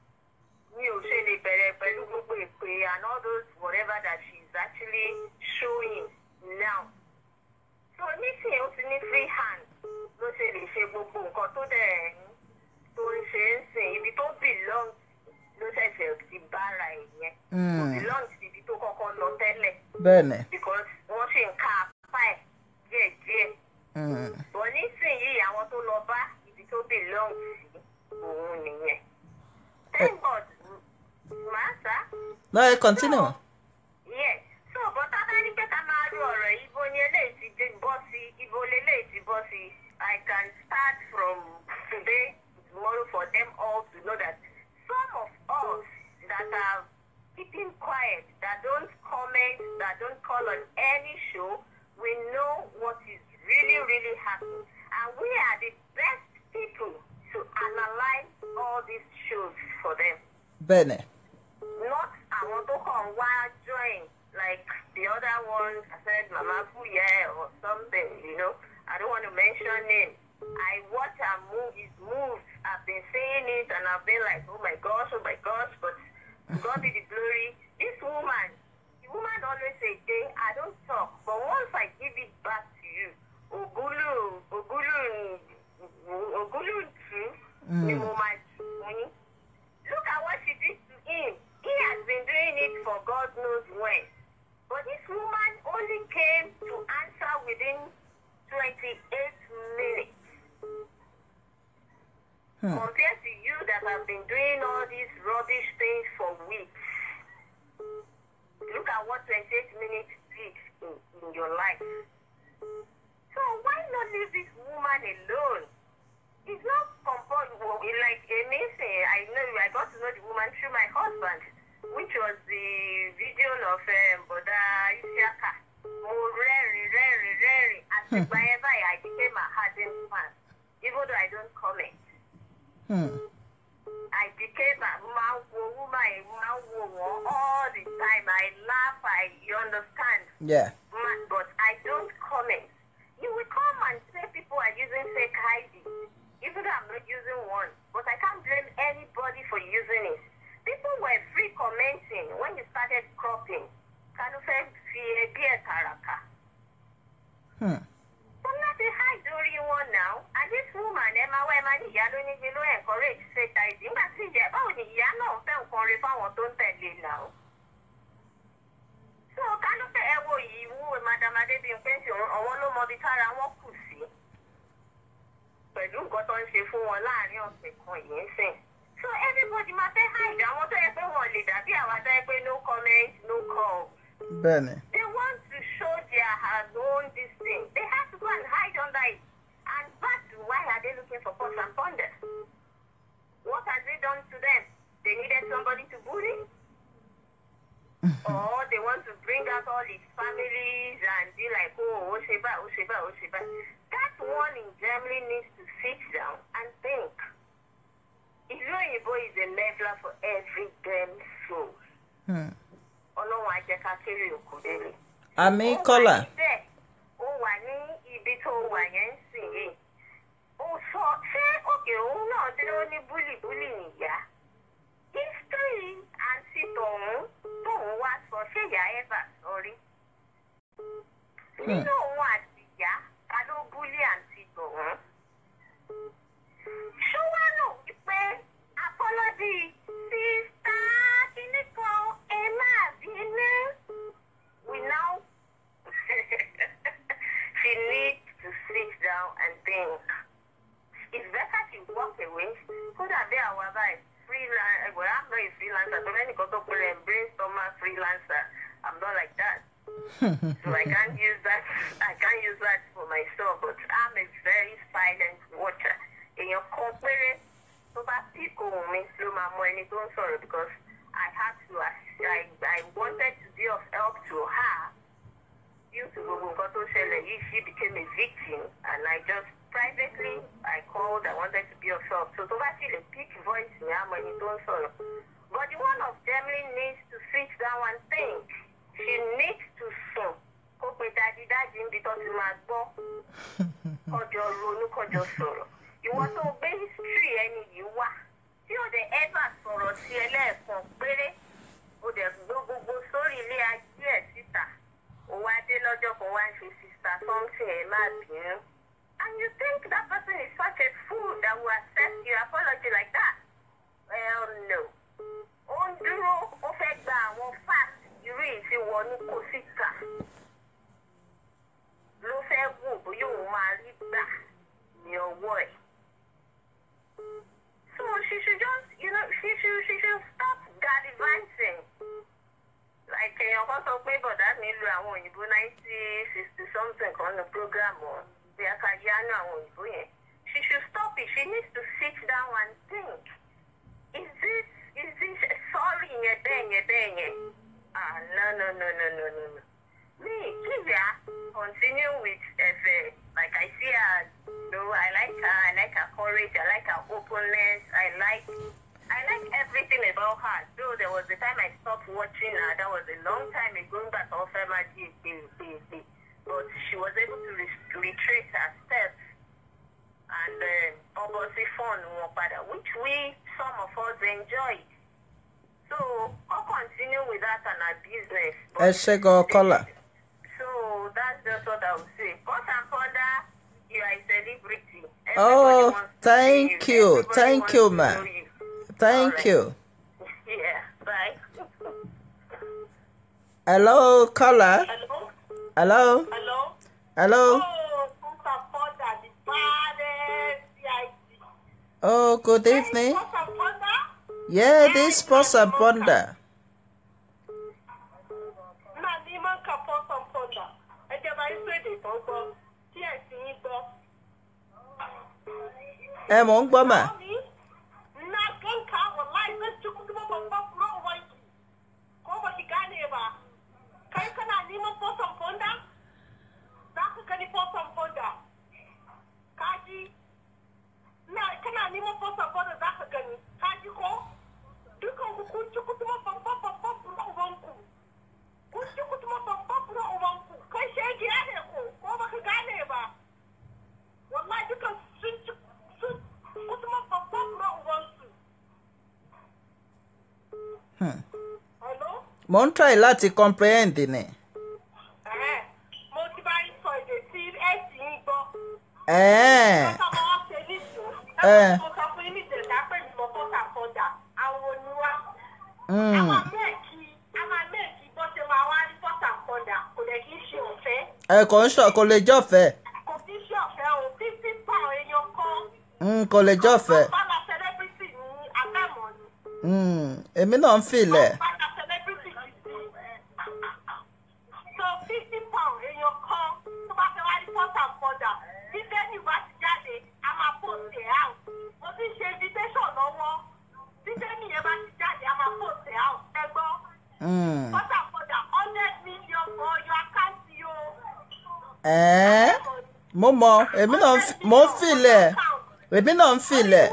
mi ò ṣe lè bẹ̀rẹ̀ pẹ̀lú gbogbo èpè and all those whatever that she is actually showing now. so nísìnyí ó ti ní free hand ló ṣe lè ṣe gbogbo nǹkan tó dẹ̀ ń tó ń ṣe ń sìn ibi tó belong ló ṣẹ̀ṣẹ̀ ti bára ẹ̀ yẹn. kò Hmm. belong sí ibi tó kọ́kọ́ lọ tẹ́lẹ̀ Bẹ́ẹ̀ni. because wọ́n ṣì ń ká apá ẹ̀ díẹ̀díẹ̀. Hmm. bọ̀ nísìnyí àwọn tó lọ bá ibi tó belong sí òun nìyẹn. thank god màá sá. No, ẹ continue. yes so bọ́tá bá ní pé ká máa ro ọ̀rọ̀ yìí bó ni eléyìí ti dé bọ́ sí ibo leléyìí ti bọ́ sí i can start from today tomorrow for them all to know that some of us that are keeping quiet that don't comment that don't call on any show we know what is really really happening and we are the best people to analyse all these shows for them Bẹ́ẹ̀ni. not àwọn tó kàn wá join like the other ones I said Mama Fuye or something, you know. I don't want to mention name. I watch her move his moves. I've been seeing it and I've been like, oh my gosh, oh my gosh, but to God be the glory. This woman, the woman always say, Jay, I don't talk, but once I give it back to you, Ogulu, Ogulu, Ogulu too, ni mo máa jù fún yín. Look at what she did to him. He has been doing it for God knows when. But this woman only came to answer within 28 minutes. Compared to you that have been doing all these rubbish things for weeks. Look at what 28 minutes did in, in your life. So why not leave this woman alone? It's not compulsory. Well, it like amazing. I know I got to know the woman through my husband, which was the video of um, Boda Isiaka. Mo rẹ́rìn rẹ́rìn rẹ́rìn. Àti ìgbà yẹn báyìí, I became a hardened fan, even though I don't comment. Hmm. I became a máa ń wo woman yìí, máa ń wo wọ́n all the time. I laugh, I you understand. Yeah. Man, but I don't comment. You will come and say people are using fake ID, even though I'm not using one. But I can't blame anybody for using it. People were free commenting when you started cropping. Kanu fẹ́ fi ẹbí ẹ̀ tàràkà. Hmm. Wọ́n láti hide orí wọn now. And this woman ẹ máa wá ẹ máa ní ìyá lónígbé ló encourage fake ID. Nígbà tí ìyá báwo ni ìyá náà fẹ́ nǹkan rí fáwọn tó ń tẹ̀lé now? So kánú fẹ́ ẹ wo yìí bí n pé tí àwọn ló mọ ibi tára wọn kù sí pẹ̀lú nǹkan tó ń ṣe fún wọn láàrin ọ̀sẹ̀ kan yìí ń sìn. so everybody máa fẹ́ hide àwọn tó yẹ pé wọn lè dàbí àwọn tó yẹ pé no comment no call. bẹ́ẹ̀ni They want to show their own this thing. They have to go and hide under it. And back to why are they looking for pots and thunder? What has it done to them? They needed somebody to bully? or they want to bring out all his families and be like, oh, Osheba, Osheba, Osheba. That one in Germany needs to sit down and think. Ìlú òyìnbó is a leveler for every damn soul. Hmm. Ọlọ́run á jẹ́ ká kéré òkú délé àmì ó kọ́là wà níbẹ̀ ó wà ní ibi tó wà yẹn ń sìn yìí ó sọ ṣé òkè òun náà dé ó ní búlìbúlì nìyá history àǹtí tòun tóun wá sọ ṣé ìyá eva sọrí nínú òun àti ìyá ta ló búlì àǹtí tòun ṣó wá lò wípé apọ́lọ́dì sísá kíní kan ẹ máa bínú we now she needs to sit down and think. It's better she walk away. Kó dàbí àwa báyìí freelance well I'm not a freelancer but ẹnìkan tó pèrè brainstormer freelancer I'm not like that. so I can't use that I can't use that for myself but I'm a very silent watcher. Èèyàn kan péré tó bá pick ohun mi ló máa mọ ẹni tó ń sọ̀rọ̀ because I had to I, I wanted to be of help to her due to gbogbo nǹkan tó ṣẹlẹ̀ yìí she became a victim and I just privately I called I wanted to be of help so tó bá sì lè pick voice ní àmọ́ ẹni tó ń sọ̀rọ̀ but the one of Germany needs to sit down and think she needs to sùn kó pe dájídájí níbi tó ti máa gbọ́ kọjọ ronú kọjọ sọ̀rọ̀ ìwọ tó gbé history ẹni yìí wá tí ò dé ever sọ̀rọ̀ sí ẹ lẹ́ẹ̀kan péré ó dẹ̀ gbó gbogbo sórí ilé ajé ẹ̀ síta ó wá dé lọ́jọ́ kan wá ń ṣe sista something ẹ̀ má bínú and you think that person is such a fool that will accept your apology like that well no ó ń dúró ó fẹ́ gba àwọn fact irú yìí tí wọnú kó síta ló fẹ́ wò bóyá òun máa rí gbà ní ọwọ́ ẹ̀. So she should just, you know, she should, she should stop gallivanting. Like èèyàn kan sọ pé bọ̀dá mi lu àwọn òyìnbó nineteen sixty something kan ní program wọn bí a ká yánú àwọn òyìnbó yẹn. She should stop it. She needs to sit down and think. Is this, is this, sorry yẹn bẹ́ẹ̀ yẹn bẹ́ẹ̀ yẹn. Ah, no, no, no, no, no, no, no. Me, Kivia, continue with Efe. Like I see her, you know, I like her, I like her courage, I like her openness, I like, I like everything about her. Though there was a time I stopped watching her, that was a long time ago, but also but she was able to re- retrace her steps and uh, obviously fun wọn padà, which we, some of us enjoyed. So, I'll continue with that and her business. ẹ ṣe gan kọ́là So that's just what I would say. Cut and ponder, you are a celebrity. Everybody Oh, wants to thank see you. Everybody Thank wants you, to ma. know you. thank Alright. you. Yeah, bye. hello kọ́là Hello? hello Hello? hello Oh, cut and ponder, the baddest CIC. oh good evening Cut and ponder? yeah this pause and ponder Náà ní máa ń ka cut and ponder. Ẹ jẹ́ bá yín pèdè tó gbọ́, tí ẹ̀ sì ń gbọ́. ẹ mò ń gbọ́ mà Na ganka wallahi zan ci kuma babban kuma ubanki. Ko ba ki gane ba. Kai kana neman fosan fonda? Za ka gani fosan fonda. Kaji? Na kana neman fosan fonda za ka gani. Kaji ko? Dukan ku kun ci kuma babban babban kuma ubanku. Kun ci kuma babban kuma ubanku. Kai shegiya ne ko? Ko ba ka gane ba? Wallahi dukan sun ci sun kuma babban kuma ubansu. Hello? mò ń try láti comprehend ni Ẹ̀hẹ́n. Mo ti bá yín sọ èdè tí ẹ sì ń gbọ́. ẹ̀ẹ́n Lọ́sọ̀ máa wá ṣe nísìnyí. Eh. Ẹ mo sọ fún yín ní ìjẹ̀dá pé mi mọ bọ́tà sọ́jà. Àwọn oníwá. A mm, máa mẹ́ẹ̀kì a máa mẹ́ẹ̀kì bọ́ ṣe máa wá rí bọ́tà sọ́jà. Kò dẹ̀ kí í ṣe ọ̀fẹ́. ẹ̀kọ́ ń ṣọ̀ kò lè jọ̀fẹ́ kò kí ṣe ọ̀fẹ́ o fifty pound èèyàn kan. Mm, kò lè jọ̀fẹ́ bàbá celebrity ní abẹ́mọ̀ ni. Mm, èmi náà ń filẹ̀ bàbá celebrity ti di. so fifty pound èèyàn kan tó bá fẹ́ wá ní port and border bí bẹ́ẹ̀ni bá ti jáde a máa post ẹ̀ out. mo ti ṣe invitation lọ́wọ́ bí bẹ́ẹ̀ni yẹn bá ti jáde a máa post ẹ̀ out. ẹ gbọ́ Mm. port and border hundred million for your account o. ẹ̀ẹ́ mo mọ èmi náà ń fi- mo ń filẹ̀ èmi náà ń filẹ̀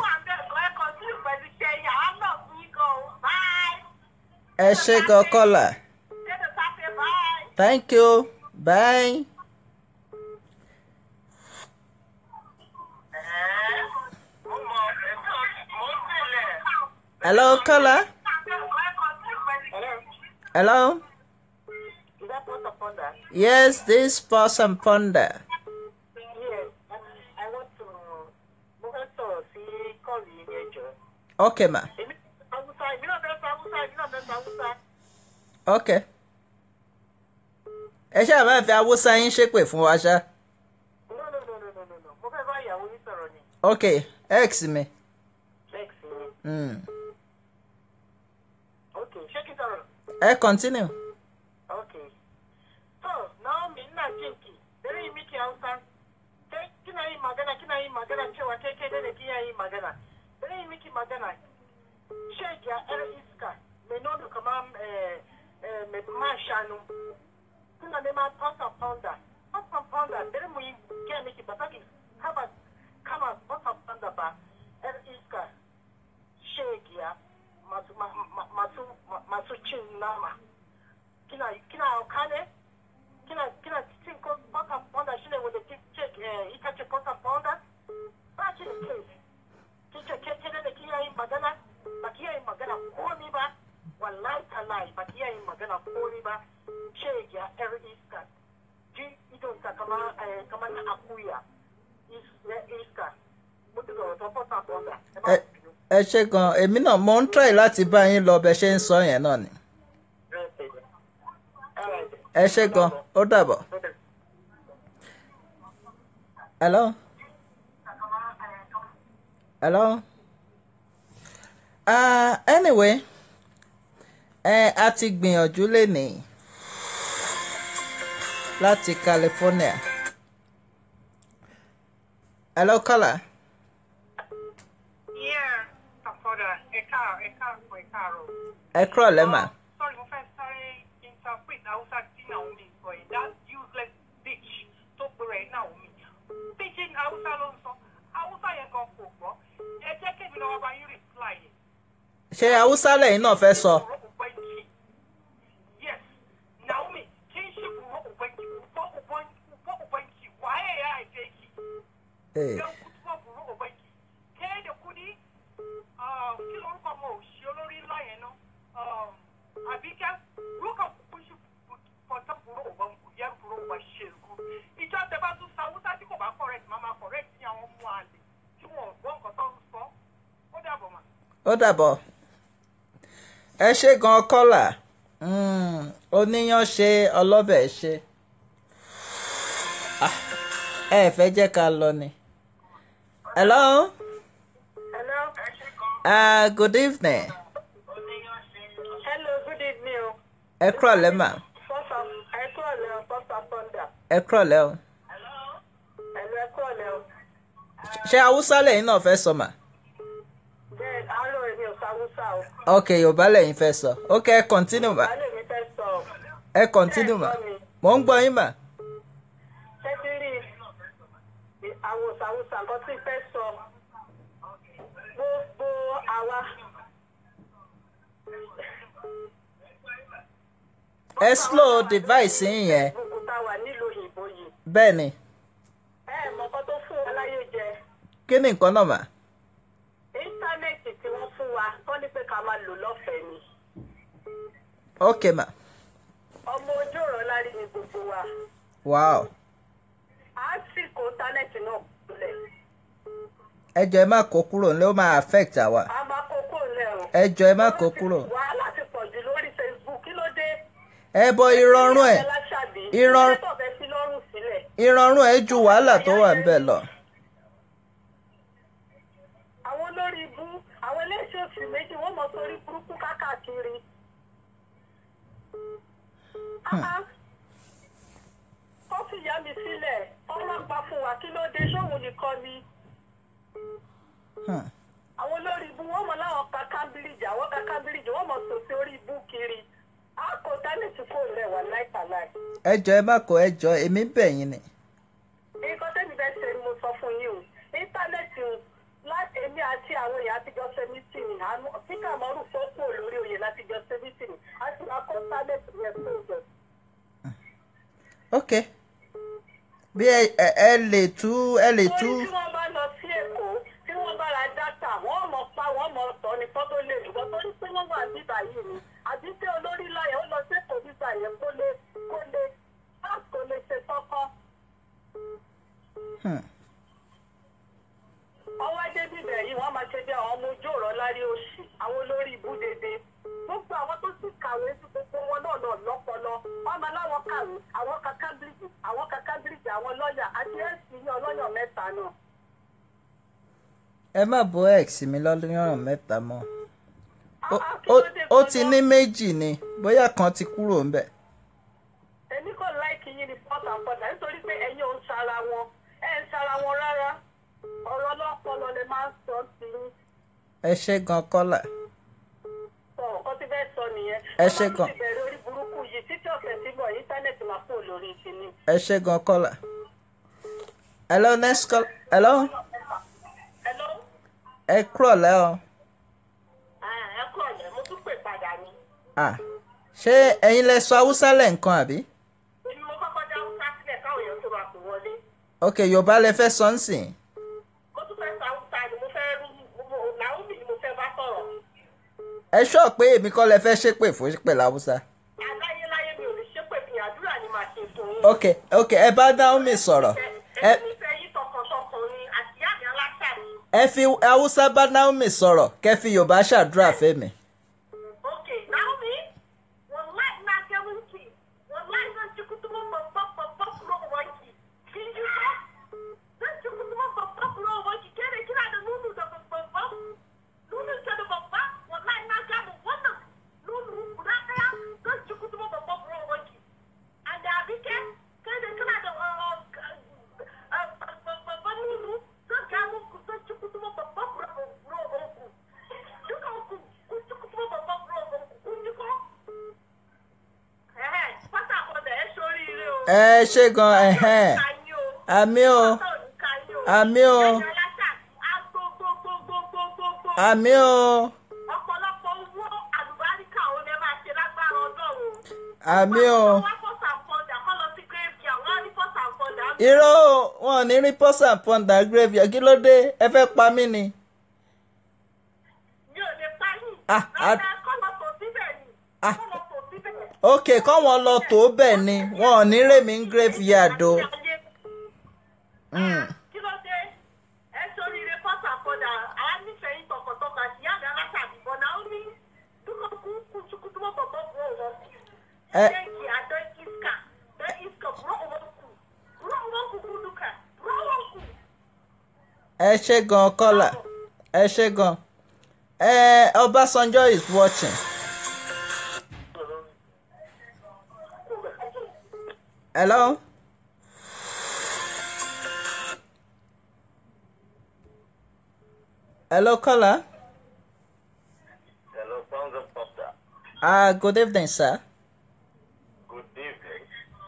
ẹ ṣe gan kọ́là thank you bye. hello kọ́là hello yes this person ponder okay ma okay ẹ ṣáà máa fi awúsá yín ṣépè fún wa ṣá okay x mi mm. ẹ continue Okay. So, Naomi ina jinki, bari yi miki Hausa. Kai kina yin magana, kina yin magana cewa kai kai ne kina yin magana. Bari yi miki magana. Shegiya yar iska, mai nono kamar eh, eh, mai man shanu. Kuna neman pasta pounder. Pasta pounder, bari mu yi gaya miki ba saki kama kama pasta pounder ba. Yar iska, shegiya, masu ma- ma- masu ma- masu cin nama. kina kina hauka ne kina kina cin kwata fonda shine wanda ki ce eh, ita ce kwata fonda ba ki da kai kin ce ke kene da kiyaye magana ba kiyaye magana komi ba wallahi tallahi ba kiyaye magana komi ba ce ya yar iska ji idon ta kama eh, kama na akuya Is- na iska mutu da wata kwata fonda ẹ má ẹ bínú. ẹ ṣe gan èmi náà mo ń try láti bá yín lọ bẹ ṣe ń sọ yẹn náà ni ẹ ṣe gan ó dàbọ̀ hello hello uh, anyway ẹ a ti gbìyànjú lénìí láti California hello caller. Yeah, àfọ̀dà ẹ̀ka ẹ̀ka àpò ẹ̀ka àrò. ẹ kúrọ̀ lẹ́mà. Sorry, mo fẹ́ sáré interpret Hausa tí Naomi sọ yìí. That useless bitch tó gbèrè Naomi. Pidgin Hausa ló ń sọ. Hausa yẹn gan kò gbọ́. Ẹ jẹ́ kébì lọ́wọ́ bá yín reply yẹn. ṣé haúsá lẹ́yìn náà fẹ́ sọ. Bùrọ̀ Ubangi. Yes, Naomi, kin shi bùrọ̀ Ubangi. Bùrọ̀ Ubangi. Bùrọ̀ Ubangi. Waye ya haife ki? Eh, Don kutuwa bùrọ̀ Ubangi. Ke da kuɗi? ah, Kí lorúkọ ọmọ òṣì olórí ńlá yẹn náà? Um, Àbíkẹ́, lókà kúkú sí pọ̀tọ́ bùrọ̀ Ubangi. Yẹ bùrọ̀ Uba ṣègùn. Ìjọ tẹ bá tún sa Hausa tí kò bá correct, máa máa correct ní àwọn ọmọ àlè tí wọn ò gbọ́ nǹkan tó ń sọ. Ó dàbọ̀ mà. ó dàbọ̀ ẹ ṣe gan kọ́là Mm, oníyan ṣe ọlọ́bẹ̀ ṣe Ah, ẹ fẹ́ jẹ́ ká lọ ni. hello Hello. uh, good evening Hello, good evening. o. ẹ kúrọ̀ lẹ́mà First of, ẹ kú ọ̀lẹ́ o, first of thunder. ẹ kúrọ̀ lẹ́ o. Hello, ẹ kú ọ̀lẹ́ o. ṣé haúsá lẹ́yìn náà fẹ́ sọ mà. Bẹ́ẹ̀ àárọ̀ èmi ò sáwúsá o. ok yorùbá lẹ́yìn fẹ́ sọ ok ẹ continue mà Baálé mi fẹ́ sọ o. ẹ continue mà mò ń gbọ́ yín mà. Ṣé ti rí àwọn òsàwùsà nǹkan tí fẹ́ sọ? Gbogbo àwa. ẹ slow device yín yẹn Gbogbo tá a wà nílùú òyìnbó yìí. bẹ́ẹ̀ ni Ẹ ẹ̀ mọ̀ nǹkan tó fún wa láyé jẹ. kí ni nǹkan náà mà. Íńtánẹ́ẹ̀tì tí wọ́n fún wa, wọ́n ní pé ká máa lò lọ́fẹ̀ẹ́ ni. ok mà Ọmọ ojú ọ̀rọ̀ lárí ni gbogbo wa. wow À á sì kó íńtánẹ́ẹ̀tì náà kulẹ̀. ẹ jọ̀ọ́ ẹ má kó kúrò nílé ó máa affect àwa A máa kókó lẹ̀ o. ẹ jọ̀ọ́ ẹ má kó kúrò. Wàhálà ti pọ̀ jù lórí Facebook. Kí ló dé? ẹ bọ ìrọ̀rùn ẹ̀ Láṣàbí. Ìrọ̀rùn- Ṣé tó fẹ́ sí lọ́rùn sí ìrọ̀rùn ẹ̀ ju wàhálà tó wà ń bẹ̀ lọ. àwọn olórí ibú àwọn eléṣẹ́ òsì méjì wọ́n mọ̀ sórí burúkú káàkiri. kó sì yá mi sílẹ̀ ọlọ́pàá fún wa kí ló dé sóhun nìkan ni. Hmm. àwọn olórí ibú wọ́n mọ̀ láwọn ka kámbíríjì àwọn ka kámbíríjì wọ́n mọ̀ sòsì orí ibú kiri. a kò dálẹ̀ tí kò rẹ̀ wá láìpàláì. ẹ jọ ẹ má kó ẹ jọ èmi bẹ̀ yín ni. nǹkan tẹ́mi bẹ́ẹ̀ ṣe ni mo sọ fún yín o íńtánẹ́ẹ̀tì o láti èmi àti àwọn èèyàn àtijọ́ ṣe mítìnì àánú tí kàmọ́rù fọ́pọ̀ lórí oyè látijọ́ ṣe mítìnì àti akọ́ íńtánẹ́ẹ̀tì yẹn fún ìjọ. ok bí ẹ ẹ- ẹ lè tú ẹ lè tú torí tí wọ́n bá lọ sí èkó tí wọ́n bá ra dátà wọ́n mọ̀ pa wọ́n mọ̀ tọ́ ni kọ́ tó lè dùgbọ́ torí pé wọ́n wà bíbà yìí ni àbí pé olórí láyẹ̀ ó lọ sí èkó bíbà yẹn kó lè kó lè kó lè ṣe tọ́kọ́. Hmm. ọwọ́ dé bíbẹ̀ yìí wọ́n máa ṣe bí àwọn ọmọ ojú ọ̀rọ̀ lárí òsì àwọn olórí ibú dédé gbogbo àwọn tó sì kàwé sí gbogbo wọn náà náà lọ́pọlọ wọ́n máa láwọn kàwé àwọn ka cambridge àwọn ka cambridge àwọn lọ́ọ̀yà àti ẹ̀sìn ní ọlọ́yà mẹ́ta náà. ẹ má bọ́ x mi lọ́lọ́rùn mẹ́ta mọ́ Ó- Ah, ah, kí ó ló dé ó ti gan-an? ní méjì ni bóyá kan ti kúrò ńbẹ̀. èmi kò láìkí yín ní port and port nítorí pé ẹ̀yin ò ń sara wọn ẹ̀ ń sara wọn rárá ọ̀rọ̀ ọlọ́pọlọ lè máa ń sọ sí i ẹ ṣe gan kọ́là sọ nǹkan tí bẹ́ẹ̀ sọ nìyẹn. Ẹ ṣé Ọlọ́run gan. ti bẹ̀rẹ̀ orí burúkú yìí títí ọ̀sẹ̀ tí bọ̀ íńtánẹ́ẹ̀tì máa kú lórí ìsinmi. ẹ ṣe gan kọ́là. hello next call hello Hello? ẹ kúrọ̀ lẹ́ o. Ah, ẹ kú ọ̀lẹ́ mo tún pè padà ni. Ah, ṣé ẹ̀yin lẹ sọ haúsá lẹ́ǹkan àbí? èmi mo kọ́kọ́ dá haúsá sílẹ̀ káwọn èèyàn tó máa pè wọlé. ok yorùbá lẹ fẹ́ sọ ń sìn. mo tún fẹ́ sa haúsá ni mo fẹ́ rú mo- Naomi ni mo fẹ́ bá sọ̀rọ̀. ẹ ṣọ́ pé èmi kọ́ lẹ fẹ́ ṣépè fún pẹ̀lú haúsá. aláyéláyé mi ò lè ṣépè fi àdúrà ni màá ṣe fún yín. ok ok ẹ bá Naomi sọ̀rọ̀ ẹ èmi nífẹ̀ẹ́ yín tọkàntọkàn ni àti ìyá mi aláṣà ni. ẹ fi haúsá bá Naomi sọ̀rọ̀ kẹ́ fi yorùbá ṣàdúrà fẹ́mi. Ok, Naomi, wallahi na ga miki, wallahi zan ci kutumin babban babban kuro wanki. Kin ji ko? Zan ci kutumin babban kuro wanki. Ke ne kina da nunu da babban? Nunun ta da babba? Wallahi na ga mu wannan nunu guda ɗaya zan ci kutumin babban kuro wanki. A da abike, kai ne kana da uh, uh, uh, babban nunu zan ga muku zan ci kutumin babban kuro wanki. Dukan ku kun ci kutumin babban kuro wanki. Kun ji ko? Ẹ̀hẹ̀, pátákó dẹ̀ ẹ́ sóríire o. ẹ ṣe gan ẹ̀hẹ́n àmì o àmì o àmì o ọ̀pọ̀lọpọ̀ owó àlùbáríkà ò lè máa ṣe lágbára ọlọ́run. àmì o wọ́n fọ́sà fọ́ndà kọ́ lọ sí graveyard wọ́n á ní fọ́sà fọ́ndà. irọ́ o, wọn ò ní rí pọ́sà pọ́ndà graveyard kí ló dé ẹ fẹ́ pa mí ni. mi ò lè páyì. Ah, ah. rárá kọ́ lọ tò síbẹ̀ ni. Ah. kọ́ lọ tò síbẹ̀. ok kọ́wọn lọ tó bẹ́ẹ̀ ni wọn ò ní rèmí graveyard o. Mm. kí ló dé ẹ sóríire fọ́sà fọ́ndà àá nífẹ̀ẹ́ yín tọkàntọkàn àti ìyá mi alásàbíbọ̀ náà ó ní dúkọ̀ kú kùtùkùtù mọ́ bọ̀bọ̀ bọ̀ wọ́n kú. Ẹ- Danki a don iska, don iska buro ubanku, buro ubanku ku duka, buro ubanku. ẹ ṣe gan kọ́là ẹ ṣe gan ẹ Ọbásanjọ́ is watching. hello. hello caller. Hello, Sounds of Pasta. ah good evening sir. Good evening.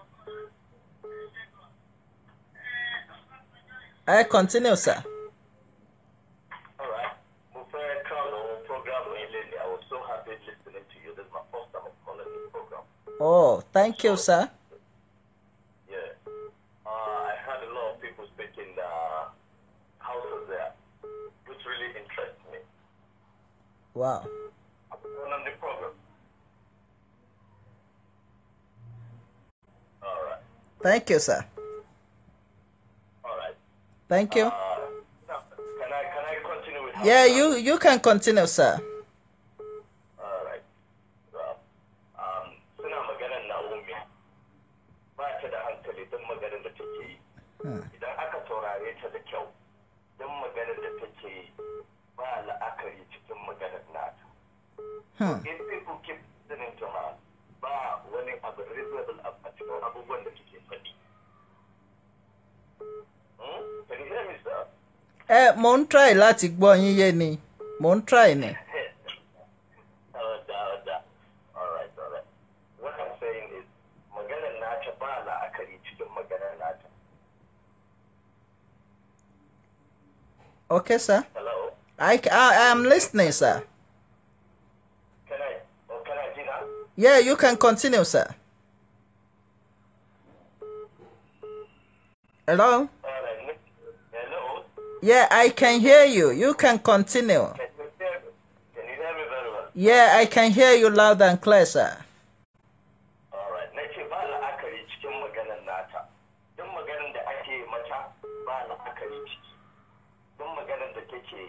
ẹ continue sir. All right. Mo fẹ́ crown àwọn program yìí lẹ́nu. I was so happy listening to you. This is my first time of calling this program. oh thank you sir. Yeah. Uh, I heard a lot of people speaking the houses there, which really interests me. wow. I'm going on the program. All right. thank you sir. All right. thank you. Uh, now, can I can I continue with? yeah you you can continue sir. All right. Well, um, suna maganar Naomi ba ta da hankali hankali don maganar da take yi idan aka saurare ta da kyau don maganar da take yi ba la'akari cikin maganar nata in people keep listening to her ba wani abu reasonable a cikin abubuwan da take faɗi Hmm? Can you hear me, sir? ẹ mò ń try láti gbọ́ yín yé ni mò ń try ni. Ọ̀dà ọ̀dà. All right, all right. What I'm saying is, maganar nata ba la'akari cikin maganar nata. okay sir Hello? I, I, I am listening sir. Can I, oh, can I do that? yeah you can continue sir. hello. All right. Nick. Hello? yeah I can hear you you can continue. Can you hear me? Can you hear me very well? yeah I can hear you loud and clear sir. All right. Na ce ba la'akari cikin maganar nata. Duk maganar da ake mata ba la'akari ciki. Duk maganar da take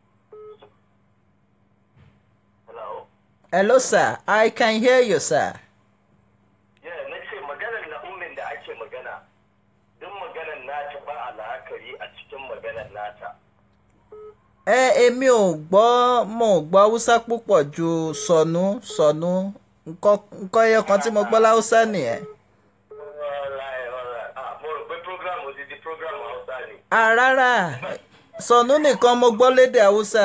Hello? hello sir I can hear you sir. Yeah, na ce maganar na ummin da ake magana. Duk maganar nata ba a la'akari a cikin maganar nata. ẹ èmi ò gbọ́ mo ò gbọ́ haúsá púpọ̀ ju sọnù sọnù nǹkan nǹkan ẹyọ kan tí mo gbọ́ láhúsá nìyẹn. Alright, alright. Ah, mo rò pé program odidi program Hausa ni. à rárá sọnù nìkan mo gbọ́ lédè haúsá.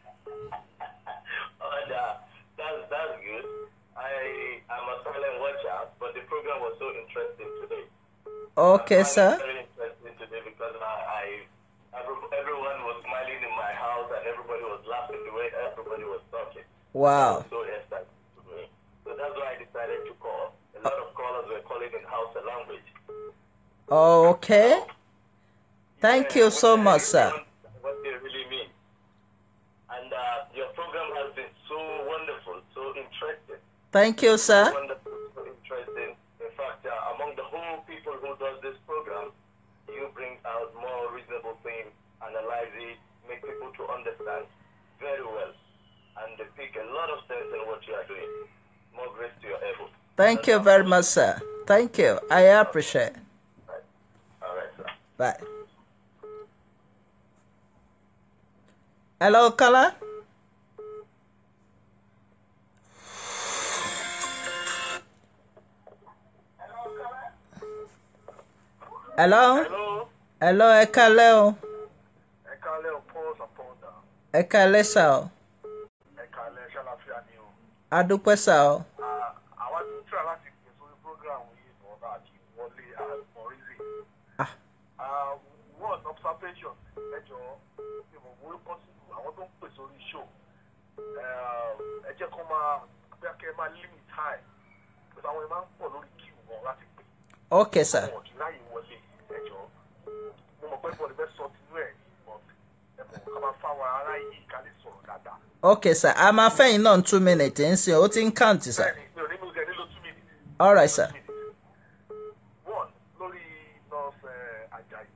Oh, that, that's, that's good. I, I'm a silent watcher, but the program was so interesting today. okay I find sir. it Very interesting today because I, I every- everyone was smiling in my house and everybody was laughing the way everybody was talking. wow So excited to me. So that's why I decided to call. A lot of callers were calling in Hausa language. okay thank you so much sir. What they really mean. And uh, your program has been so wonderful, so interesting. thank you sir. Wonderful, so interesting. In fact, uh, among the whole people who does this program, you bring out more reasonable things, analyze it, make people to understand very well, and they pick a lot of sense in what you are doing. More grace to your able. thank you very much sir. thank you I appreciate. All right, sir. bye. hello kala. hello. Hello. hello ẹ kálẹ́ o Ẹ kálẹ́ o, pause and pause down. ẹ kálẹ́ sà o Ẹ kálẹ́ ṣàlàfíà ni o. adúpẹ́ sà o Àwa ti ń tíra láti pè sórí program yìí bọ̀ àti wọlé àmọ̀rísì. Ah. One observation ẹjọ́ ìmọ̀ owó possible àwọn tó ń pè sórí show. Ẹ jẹ́ kó máa bí akẹ́ máa limit time. Because àwọn ẹ̀ máa ń pọ̀ lórí queue wọn láti pè. ok sà Àwọn ọ̀dùn láyé wọlé ẹjọ́. Mo mọ̀ pé bọ̀dé bẹ́ẹ̀ sọ tinú ẹ̀ but ẹ̀mọ̀ ká máa fáwọn ará yìí ká lè sọ̀rọ̀ dáadáa. ok sà a máa fẹ́yìn náà two minutes ń sìn ó ti ń count sà Bẹ́ẹ̀ni, mi ò ní mú ẹ nílò two minutes. alright sà One, lórí nurse uh, Ajayi.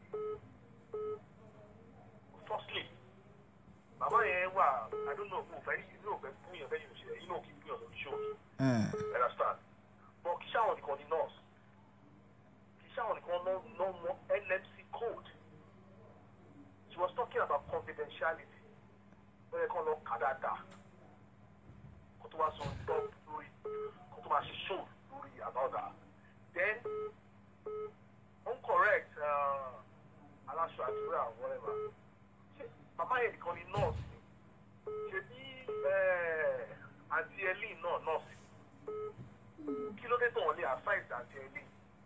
Firstly, màmá yẹn wà, I don't know, mo fẹ́ inú òfẹ́ fún yẹn fẹ́ yóò ṣe inú òkè fún yẹn lórí show. Mm. Understand? But kì í ṣàwọn nìkan ni nurse. Kì í ṣàwọn nìkan lọ lọ mọ NMC code. She was talking about confidentiality. Bẹ́ẹ̀ kan lọ kà dáadáa. Kó tó wá sọ dọ́ lórí, kó tó máa ṣe show lórí about that. Then incorrect uh, aláṣọ àdúrà whatever ṣe màmá yẹn nìkan ni nọ́ọ̀sì ṣe bí àǹtí ẹlí náà nọ́ọ̀sì kí ló dé tó wọn lé àṣàìsì àǹtí ẹlí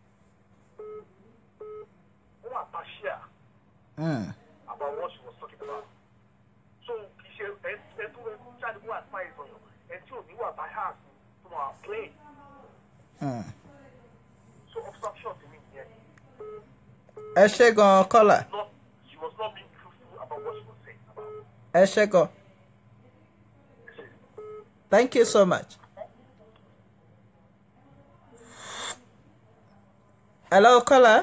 wọn wà pàṣẹ Mm. about what she was talking about so kì í ṣe ẹ ẹ tó ẹ jáde wọ́n àṣàìsì ọ̀yàn ẹ tí ò ní wà bias tó máa plain Mm. so obstruction ti mi nìyẹn. ẹ ṣé gan kọ́là not she was not being truthful about what she was saying about ẹ ṣé gan thank you so much. hello kọ́là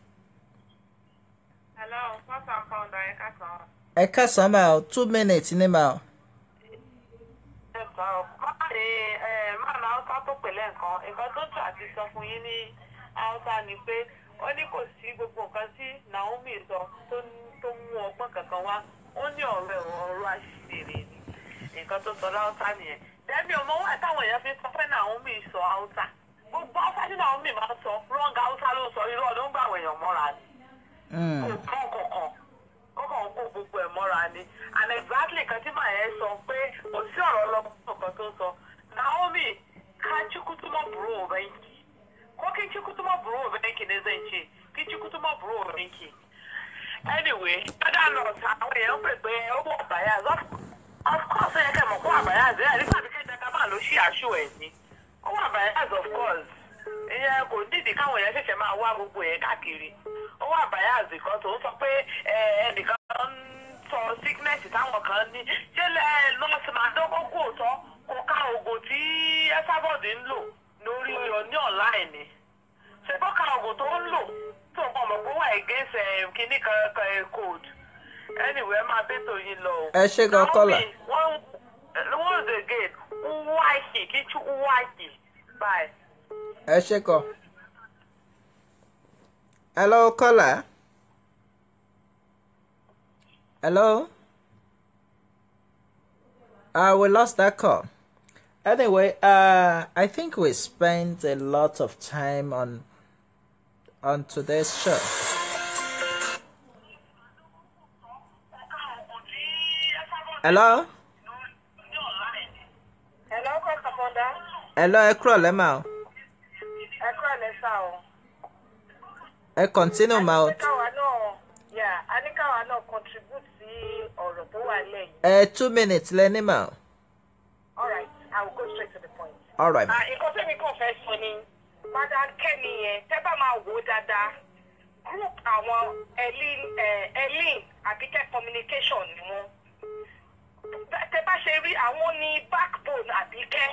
Hello, what's up, Fonda? Ẹ káàsán. ẹ kásán máa o two minutes ní máa o. Ẹ sọ, máa ṣe máa na Hausa tó pè lẹ́ǹkan. Nǹkan tó tù àti sọ fún yín ní Hausa ni pé ó ní kò sí gbogbo nǹkan tí naomi sọ tó tó mú ọgbọ́n kankan wá ó ní ọ̀rọ̀ ẹ̀rọ ọ̀rọ̀ àṣìṣe ni nǹkan tó sọ láwùsá nìyẹn dẹ́bi ọmọ wa táwọn èèyàn fi sọ pé naomi sọ haúsá gbogbo haúsá tí naomi máa ń sọ rọ́ǹgà haúsá ló ń sọ irú ọdún gbà àwọn èèyàn mọ́ra ni Mm. kò kán kankan ó kàn ń kó gbogbo ẹ̀ mọ́ra ni and exactly kan tí màá yẹn sọ pé kò sí ọ̀rọ̀ ọlọ́gbọ́n kan tó sọ naomi ká chukwutuma buru obenki ko kin chukwutuma buru obenki ne zan ce kin chukwutuma buru obenki anyway other nurse àwọn èèyàn pè pé ó wọ àbáyá of course ó yẹ kẹ́ mọ̀ kó àbáyá àti ẹ̀rí tàbí kẹ́jẹ́ ká máa ló ṣí àṣù ẹ̀ ní ó wọ àbáyá of course ìyẹn kò nídìí káwọn èèyàn ṣẹ̀ṣẹ̀ máa wá gbogbo ẹ̀ káàkiri ó wà bias kan tó ń sọ pé ẹ, ẹnìkan ń sọ sickness táwọn kan ní ṣé lẹ nọ́ọ̀sì máa dọ́gbọ́ kó tọ́ kó ká oògùn tí ẹ́sàbọ̀dì ń lò lórí ọ ní online ni ṣé kó ká oògùn tó ń lò tó nǹkan ọmọ kó wà against ẹ, kinní kan kan ẹ, code anyway ẹ máa bẹ́tò yín lọ o. Ẹ ṣé gan, Kọ́lá. Naomi, one once again wáìkì kí tú wáìkì bye. ẹ ṣe kọ. hello caller. hello. Uh, we lost that call. Anyway, uh, I think we spent a lot of time on on today's show. Hello. hello kọ́kọ́ bọ́dá Hello, ẹ kúrọ̀ lẹ́mà o. ẹ kúrò lẹ́sà o. Ẹ continue ma o. aníkàwá náà yà aníkàwá náà contribute sí ọ̀rọ̀ tó wà lẹ́yìn. Ẹ two minutes lẹ́ni mà o. all right i will go straight to the point. All right. ma. Ah, nǹkan tẹ́mi kàn fẹ́ sọ ni madam kẹ́mi yẹn tẹ́ bá máa wò ó dáadáa group àwọn elin eh, elin àbíkẹ́ communication ni wọ́n Tẹ́- tẹ́ bá ṣe rí àwọn ní backbone àbíkẹ́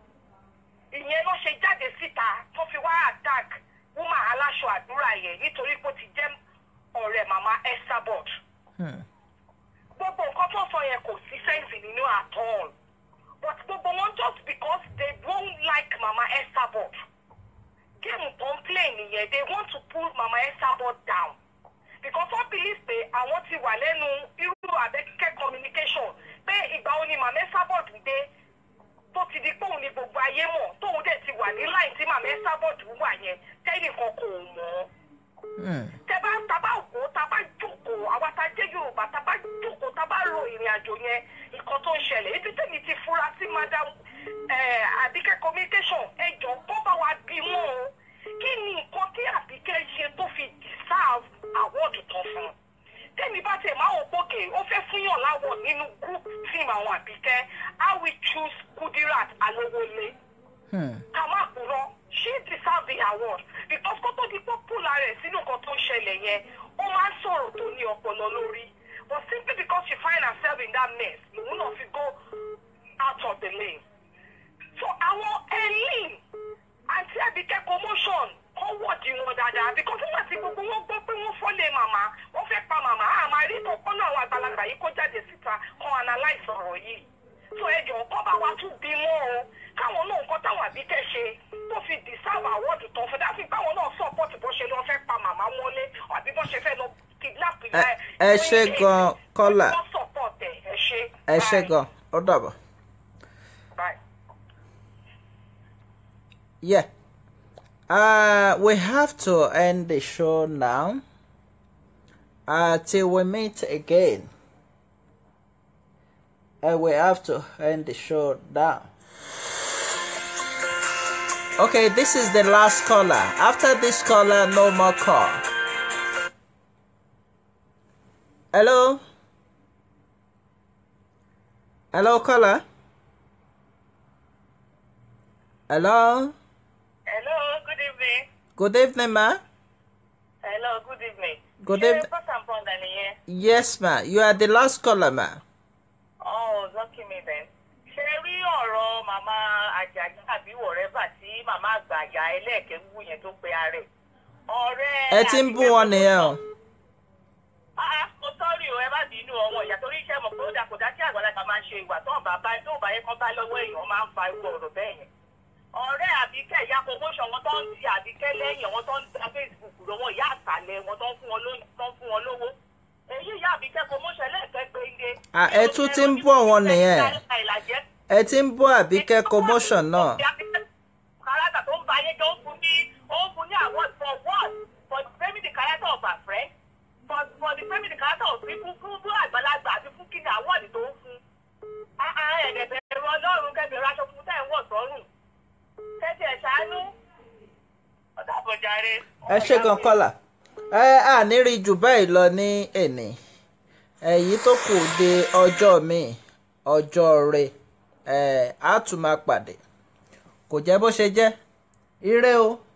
ìyẹn ló ṣe jáde síta tó fi wá attack woman aláṣọ àdúrà yẹn nítorí pé ó ti jẹ́ ọ̀rẹ́ màmá esther bot Hmm. gbogbo nǹkan tó sọ yẹn kò sí sẹ́ǹsì nínú at all but gbogbo wọn just because they don't like mama esther bot géèmù tó ń play nìyẹn they want to pull mama esther bot down because wọ́n believe pé àwọn ti wà lẹ́nu irú abẹ́kíkẹ́ communication pé ìgbà wo ni mama esther bot dé tó ti di pé òun ni gbogbo ayé mọ̀ tóun dẹ̀ ti wà ní line tí mama esther bot wà yẹn tẹ́nìkan kò mọ̀ ọ́ Hmm. tẹ́bá tábà wò tábà jókòó àwa tá a jẹ́ yorùbá tábà jókòó tábà ro ìrìn àjò yẹn nǹkan tó ń ṣẹlẹ̀ ibi tẹ́mi ti fura sí madam eh, àbíkẹ́ communication ẹjọ́ kó bá wa bí mọ́ o kí ni nǹkan tí àbíkẹ́ ṣe tó fi deserve award tán fún un tẹ́mi bá tẹ̀ máa wò pókè ó fẹ́ fúnyàn láwọ̀ nínú group team àwọn àbíkẹ́ how we choose kudirat alowole Hmm. ká má purọ́ she deserve the award because kó tó di popular rẹ̀ sínú nǹkan tó ń ṣẹlẹ̀ yẹn ó máa ń sọ̀rọ̀ tó ní ọpọlọ lórí but simply because she find herself in that mess lòun náà fi go out of the lane so àwọn ẹlẹ́yìn àti àbíkẹ́ commotion kọ́ wọ̀dì wọn dáadáa because nígbà tí gbogbo wọn gbọ́ pé wọ́n fọ́lé màmá wọ́n fẹ́ pa màmá àmà rí kọ́kọ́ náà àwọn àgbàlagbà yìí kó jáde síta kan analyse ọ̀rọ̀ yìí so ẹjọ kọ́ bá wa tún bí mọ́ o káwọn náà nǹkan táwọn àbíkẹ́ ṣe tó fi deserve award tán fún dáfí káwọn náà support bó ṣe lọ fẹ́ pa màmá mọ́lé àbí bó ṣe fẹ́ lọ kidnap ìyá ẹ̀. ẹ ṣé gan, Kọ́lá. wọ́n support ẹ̀ ẹ ṣé. Ẹ ṣe Bye. gan. Ó dàbọ̀. Bye. Yeah. Uh, we have to end the show now. Uh, till we meet again. Uh, we have to end the show now. Okay, this is the last caller. After this caller, no more call. Hello? Hello, caller? Hello? hello good evening. Good evening, ma. hello good evening. Good ṣé evening. pọ́sàn pọ́ndà nìyẹn. Yes, ma. You are the last caller, ma. Oh, lucky me then. Ṣé rí ọ̀rọ̀ màmá Àjàjà àbí wọ̀rẹ́bà tí màmá àgbà àyà ẹlẹ́ẹ̀kẹ́ ń wú yẹn tó pe ààrẹ? Ọ̀rẹ́ Ẹ ti ń bú wọn nìyẹn o. Ah, mo sọ́rí o, ẹ má bínú ọmọ ìyá torí iṣẹ́ mọ̀ pé ó dà kò dá kí àgbàlagbà máa ṣe ìwà tó ọ̀bà bá tó ọ̀bà yẹn kan bá lọ́wọ́ èèyàn máa ń fa irú ọ̀rọ̀ bẹ́ẹ̀ yẹn. ọ̀rẹ́ àbíkẹ́ ìyá promotion wọn tó ń ti àbíkẹ́ lẹ́yìn wọn tó ń ta facebook lọ́wọ́ ìyá àtàlẹ̀ wọn tó ń fún wọn ló- tó ń fún wọn lówó èyí ìyá àbíkẹ́ promotion lẹ́ẹ̀kẹ́ gbẹ́ngẹ́. À, ẹ tún ti ń bọ̀ wọn nìyẹn. ẹ ti ń bọ́ àbíkẹ́ commotion náà kárátà tó ń ba ayé jẹ́ ó ń fún ní ó ń fún ní award for what for the framing the character of her friend for for the framing the character of people fún fún àgbàlagbà àti fún kíni award tó ń fún. ẹ̀ẹ́dẹ̀ bẹ̀rù ọlọ́run kẹ́bẹ̀rù aṣọ funfun tẹ̀ ń wọ̀ sọ́rùn kẹ́tì ẹ̀ ṣàánú. ọ̀dà àbọ̀járe. ẹ ṣe gan kọ́là ẹ à ní rí jù báyìí lọ ní èní èyí tó kù de ọjọ́ mi ọjọ́ rẹ ẹ á tún máa pàdé kò jẹ́ bó ṣe jẹ́ ire o.